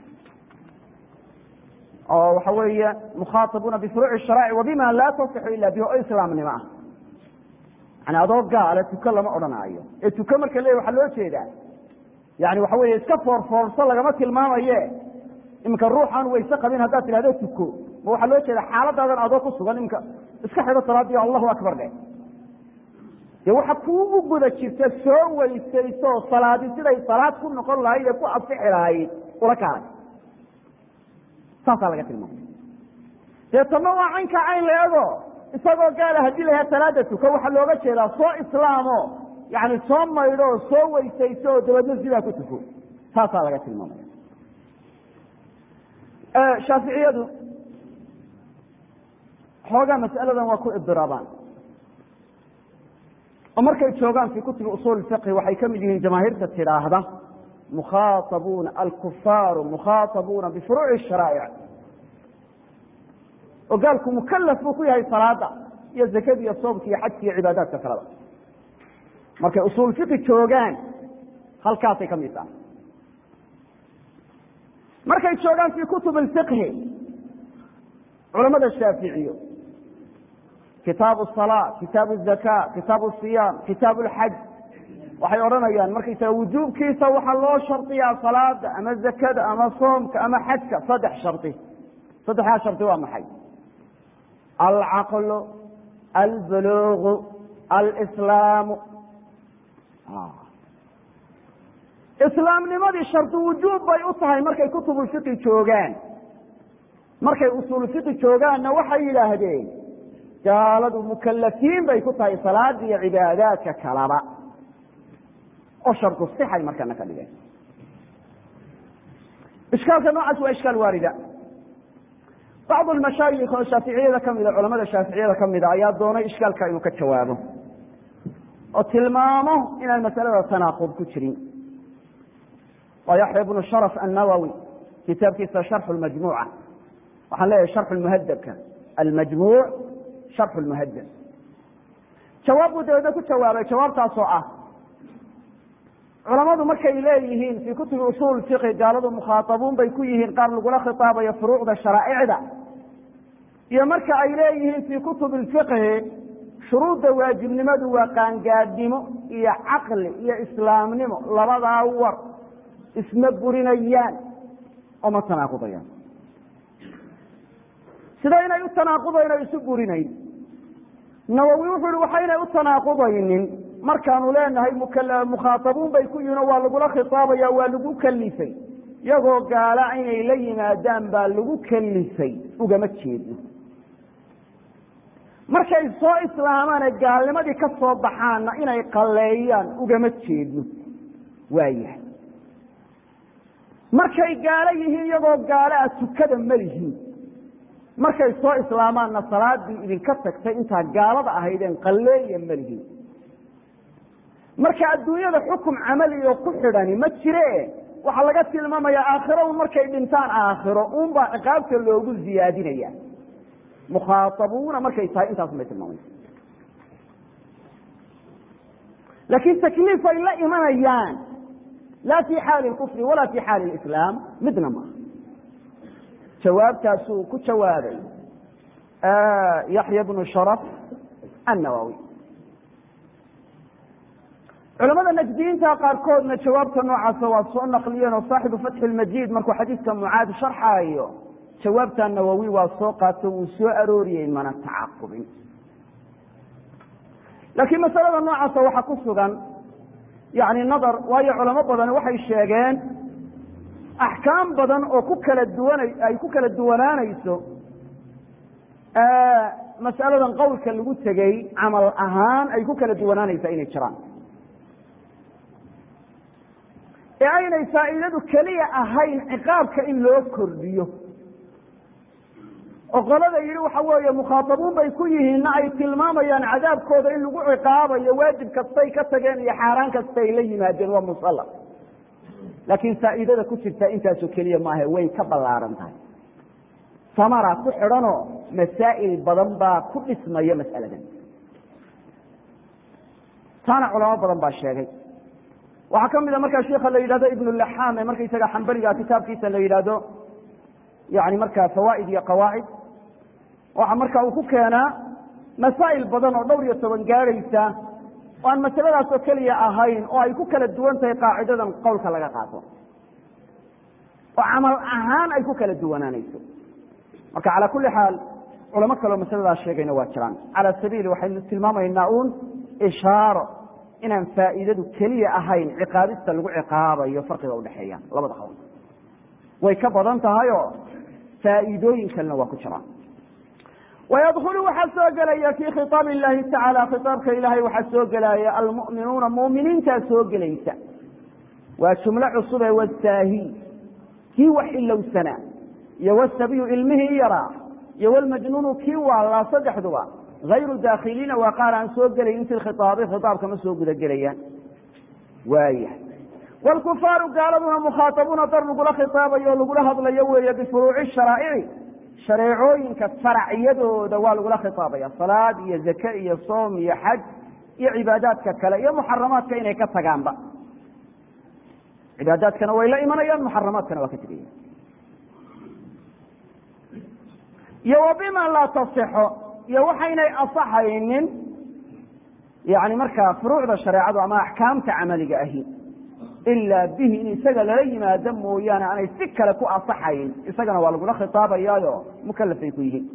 oo waxa weeye mukhaatabuuna bifuruuci sharaaci wabima laa tasixu ila bihi oo islaamnimo ah yani adoo gaale tuko lama odhanaayo ee tuko marka le waxaa loo jeedaa yani waxa weeye iska foorfoorso lagama tilmaamaye iminka ruuxaan wayse qabin haddaad tidhahdo tuko ma waxaa loo jeeda xaaladaadan adoo ku sugan iminka iska xido salaadii allahu akbar dhe dee waxa kuu u guda jirta soo weysayso salaadi siday salaad ku noqon lahayd ee ku asixi lahayd ula kaalay saasaa laga tilmaamay dee tama waa caynka cayn leego isagoo gaala haddii lahaa salaada tuko waxaa looga jeedaa soo islaamo yani soo maydho oo soo weysayso oo dabeedna sidaa ku tuko saasaa laga tilmaamaya shaaficiyadu xoogaa mas'aladan waa ku ibdiraabaan oo markay joogaan fii kutubi usuul fiqhi waxay ka mid yihiin jamaahiirta tidhaahda mukhaaabuuna alkufaaru mukhaaabuuna bifuruuci sharaa'ic oo gaalku mukalaf buu ku yahay salaada iyo zakada iyo soomka iyo xajka iyo cibaadaadka kaleba markay usuul fiqi joogaan halkaasay ka mid tahay markay joogaan fii kutub اfiqhi culamada shaaficiyo kitaabu الصalaa kitaabu الzaka kitaabu الصiyaam kitaabu اlxaj waxay odhanayaan markaysaga wujuubkiisa waxaa loo shardiyaa salaada ama zakada ama soomka ama xajka saddex shardi saddexdaa shardi waa maxay alcaqlu albulugu alslaamu islaamnimadii shardi wujuub bay u tahay markay kutubulfiqi joogaan markay usuulfiqi joogaanna waxay yidhaahdeen gaaladu mukalafiin bay ku tahay salaada iyo cibaadaadka kalaba oo shardu sixay markana ka dhigeen ishkaalka noocaas waa ishkaal waarida bacdu almashaayikh oo shaaficiyada kamida culamada shaaficiyada kamida ayaa doonay ishkaalka inuu ka jawaabo oo tilmaamo inaan masalada tanaaqud ku jirin waa yaxya bnu sharaf annawowi kitaabkiisa sharxu lmajmuuca waxaan leeyahay sharxu lmuhadabka almajmuuc sharxu lmuhadab jawaab buu dabeedna ku jawaabay jawaabtaasoo ah culamadu markay leeyihiin fii kutubi usuul fiqi gaaladu mukhaatabuun bay ku yihiin qaar lagula khitaabayo furuucda sharaa'icda iyo marka ay leeyihiin fii kutubi lfiqhi shuruudda waajibnimadu waa qaangaadhnimo iyo caqli iyo islaamnimo labadaa war isma burinayaan oo ma tanaaqudayaan sida inay u tanaaqudayn o isu burinayn nawowi wuxuu ihi waxaynay u tanaaqudaynin markaanu leenahay mukhaatabuun bay ku yihin oo waa lagula khitaabaya waa lagu kalifay iyagoo gaala inay la yimaadaan baa lagu kalifay ugama jeedno markay soo islaamaane gaalnimadii ka soo baxaanna inay qalleeyaan ugama jeedno waayahay markay gaalo yihiin iyagoo gaalo a tukada ma lihiin markay soo islaamaanna salaadii idinka tagtay intaa gaalada ahaydeen qalleeya ma lihiin marka adduunyada xukum camali oo ku xidhani ma jire waxaa laga tilmaamayaa aakhiro un markay dhintaan aakhiro unbaa ciqaabta loogu ziyaadinaya mukhaaabuuna markay tahay intaasun bay tilmaamaysa laakiin takliif ay la imanayaan laa fi xaali kufri walaa fi xaali islaam midna maaha jawaabtaasuu ku jawaabay yaxya bnu sharaf annawawi culamada najdiyiinta qaarkoodna jawaabta noocaasa waa soo naqliyeen oo saaxibu fatxi lmajiid markuu xadiiska mucaad sharxaayo jawaabta nawowi waa soo qaato wuu soo arooriyey mana tacaqubin laakiin masalada noocaasa waxaa ku sugan yani nadar waayo culamo badan waxay sheegeen axkaam badan oo ku kala duwana ay ku kala duwanaanayso mas'aladan qowlka lagu tegey camal ahaan ay ku kala duwanaanaysaa inay jiraan ee aynay faa'iidadu keliya ahayn ciqaabka in loo kordhiyo oo qolada yidhi waxa weeye mukhaatabuun bay ku yihiinna ay tilmaamayaan cadaabkooda in lagu ciqaabayo waajib kastay ka tageen iyo xaaraan kastay la yimaadeen waa musalla laakiin faa'iidada ku jirta intaasoo keliya maaha way ka ballaaran tahay samara ku xidhanoo masaa'il badan baa ku dhismaya mas'aladan taana culamo badan baa sheegay waxaa ka mida markaa sheika la yidhahdo ibn laxam ee markaysaga xambaliga kitaabkiisa la yidhaahdo yani markaa fawaa'id iyo qawaacid waxa marka uu ku keenaa masaa'il badan oo dhowr iyo toban gaadhaysa oo aan masaladaas oo keliya ahayn oo ay ku kala duwan tahay qaacidadan qowlka laga qaato oo camal ahaan ay ku kala duwanaanayso marka calaa kulli xaal culamo kaleo masaladaas sheegayna waa jiraan cala sabiili waxaynu tilmaamaynaa uun ishaaro inaan faa'iidadu keliya ahayn ciqaabista lagu ciqaabayo farqiga udhexeeya labada qowl way ka badan tahayoo faa'iidooyin kalena waa ku jiraan wayadkulu waxaa soo gelaya fii khiaab illahi tacaala khitaabka ilaahay waxaa soo gelaya almu'minuuna mu'miniintaa soo gelaysa waa jumlo cusube wasaahi kii wax ilowsanaa iyo wasabiyu ilmihii yaraa iyo wlmajnuunu kii waalaa saddexduba hayru daakhiliina waa qaar aan soo gelayn fi khiaabi khitaabka ma soo guda gelayaan waayahay wlkufaaru gaaladuna mukhaatabuuna dar lagula khitaabayo o lagula hadlayo weeye bifuruuci sharaa'ici shareecooyinka faracyadooda waa lagula khitaabaya salaad iyo zake iyo soom iyo xaj iyo cibaadaadka kale iyo muxaramaadka inay ka tagaanba cibaadaadkana way la imanayaan muxaramaadkana waa ka tegaya iyo wa bima laa tasixo iyo waxaynay asaxaynin yani markaa furuucda shareecadu ama axkaamta camaliga ahi ilaa bihi in isaga lala yimaado mooyaane aanay si kale ku asaxayn isagana waa lagula khitaabayaayo mukalafay ku yihiin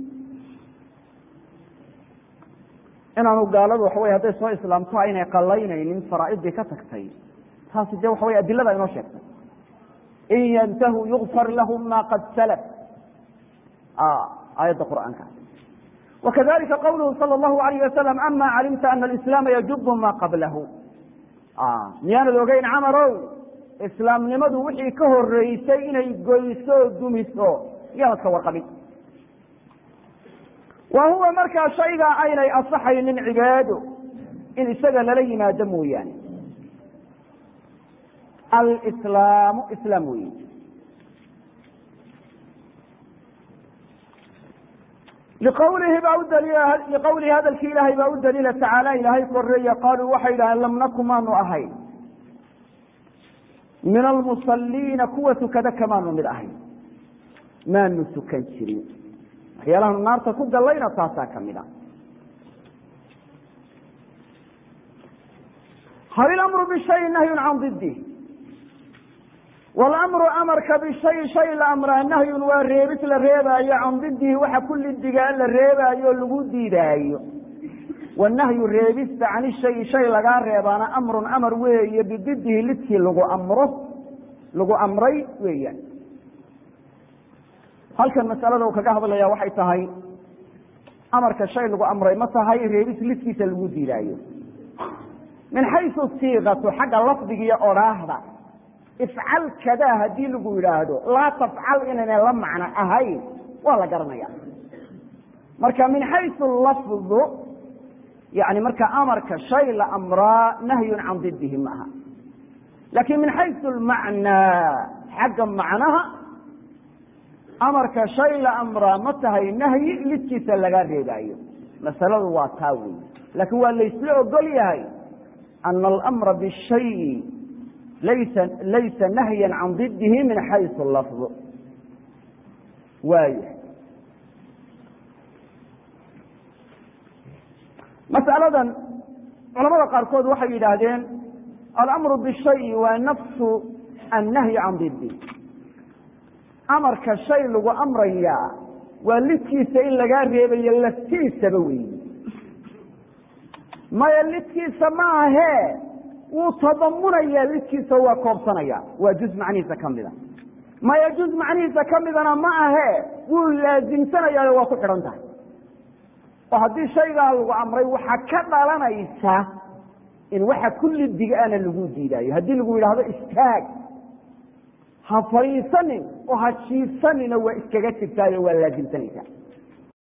inaanu gaaladu waxa wey hadday soo islaamto aynay qalaynaynin faraa'iddii ka tagtay taasi dee waxa wey adilada inoo sheegtay in yantahuu yugfar lahum ma qad salaf aayadda qur'aanka wakadalika qawluhu salى اllahu alayh wasalam ama calimta ana alislaama yajubu ma qablahu miyaanad ogeyn camarow islaamnimadu wixii ka horeysay inay goyso o dumiso miyaanad ka warqabin wa huwa markaa shaygaa aynay asaxaynin cibaado in isaga lala yimaado mooyaane alislaamu islaam weyi liqawlihi baa udaliila liqawlihi hadalkii ilaahay baa u daliila tacaala ilaahay koreeya qaaluu waxay yidhahdeen lam naku maanu ahayn min almusaliina kuwa tukada kamaanu mid ahayn maanu tukan jirin waxyaalahaanu naarta ku gallayna taasaa ka mid a hal ilamru bishayin nahyun can didih wاlamru amarka bishay shay la amraa nahyun waa reebis la reebaayo can didihi waxa ku lidigaa la reebaayo o lagu diidaayo wanahyu reebista can ishayi shay lagaa reebaana amrun amar weeye bididihi lidkii lagu amro lagu amray weeyaan halkan masalada uu kaga hadlaya waxay tahay amarka shay lagu amray ma tahay reebis lidkiisa lagu diidaayo min xaysu siiqatu xagga lafdigiiyo odhaahda ifcal kadaa haddii lagu yidhaahdo laa tafcal inayna la macno ahayn waa la garanaya marka min xaysu lafdu yani marka amarka shay la amraa nahyun can didihi ma aha laakiin min xaysu lmacnaa xagga macnaha amarka shay la amraa ma tahay nahyi lidkiisa laga reebaayo masaladu waa taa wey laakiin waa laysla ogol yahay ana alamra bishayi laysa laysa nahyan can didihi min xaysu lafdu waaya masaladan culamada qaarkood waxay yidhaahdeen alamru bishayi waa nafsu annahyi can didi amarka shay lagu amrayaa waa lidkiisa in lagaa reebayo laftiisaba weyi maya lidkiisa ma ahee wuu tadamunaya lidkiisa waa koobsanaya waa juz macnihiisa ka mida maya juz macnihiisa ka midana ma ahee wuu laasimsanayaayo waa ku xidhan tahay oo haddii shaygaa lagu amray waxaa ka dhalanaysa in waxa kulli dig-ana lagu diidaayo haddii lagu yidhaahdo istaag ha fadhiisanin oo ha jiifsanina waa iskaga jirtaayo waa laasimsanaysaa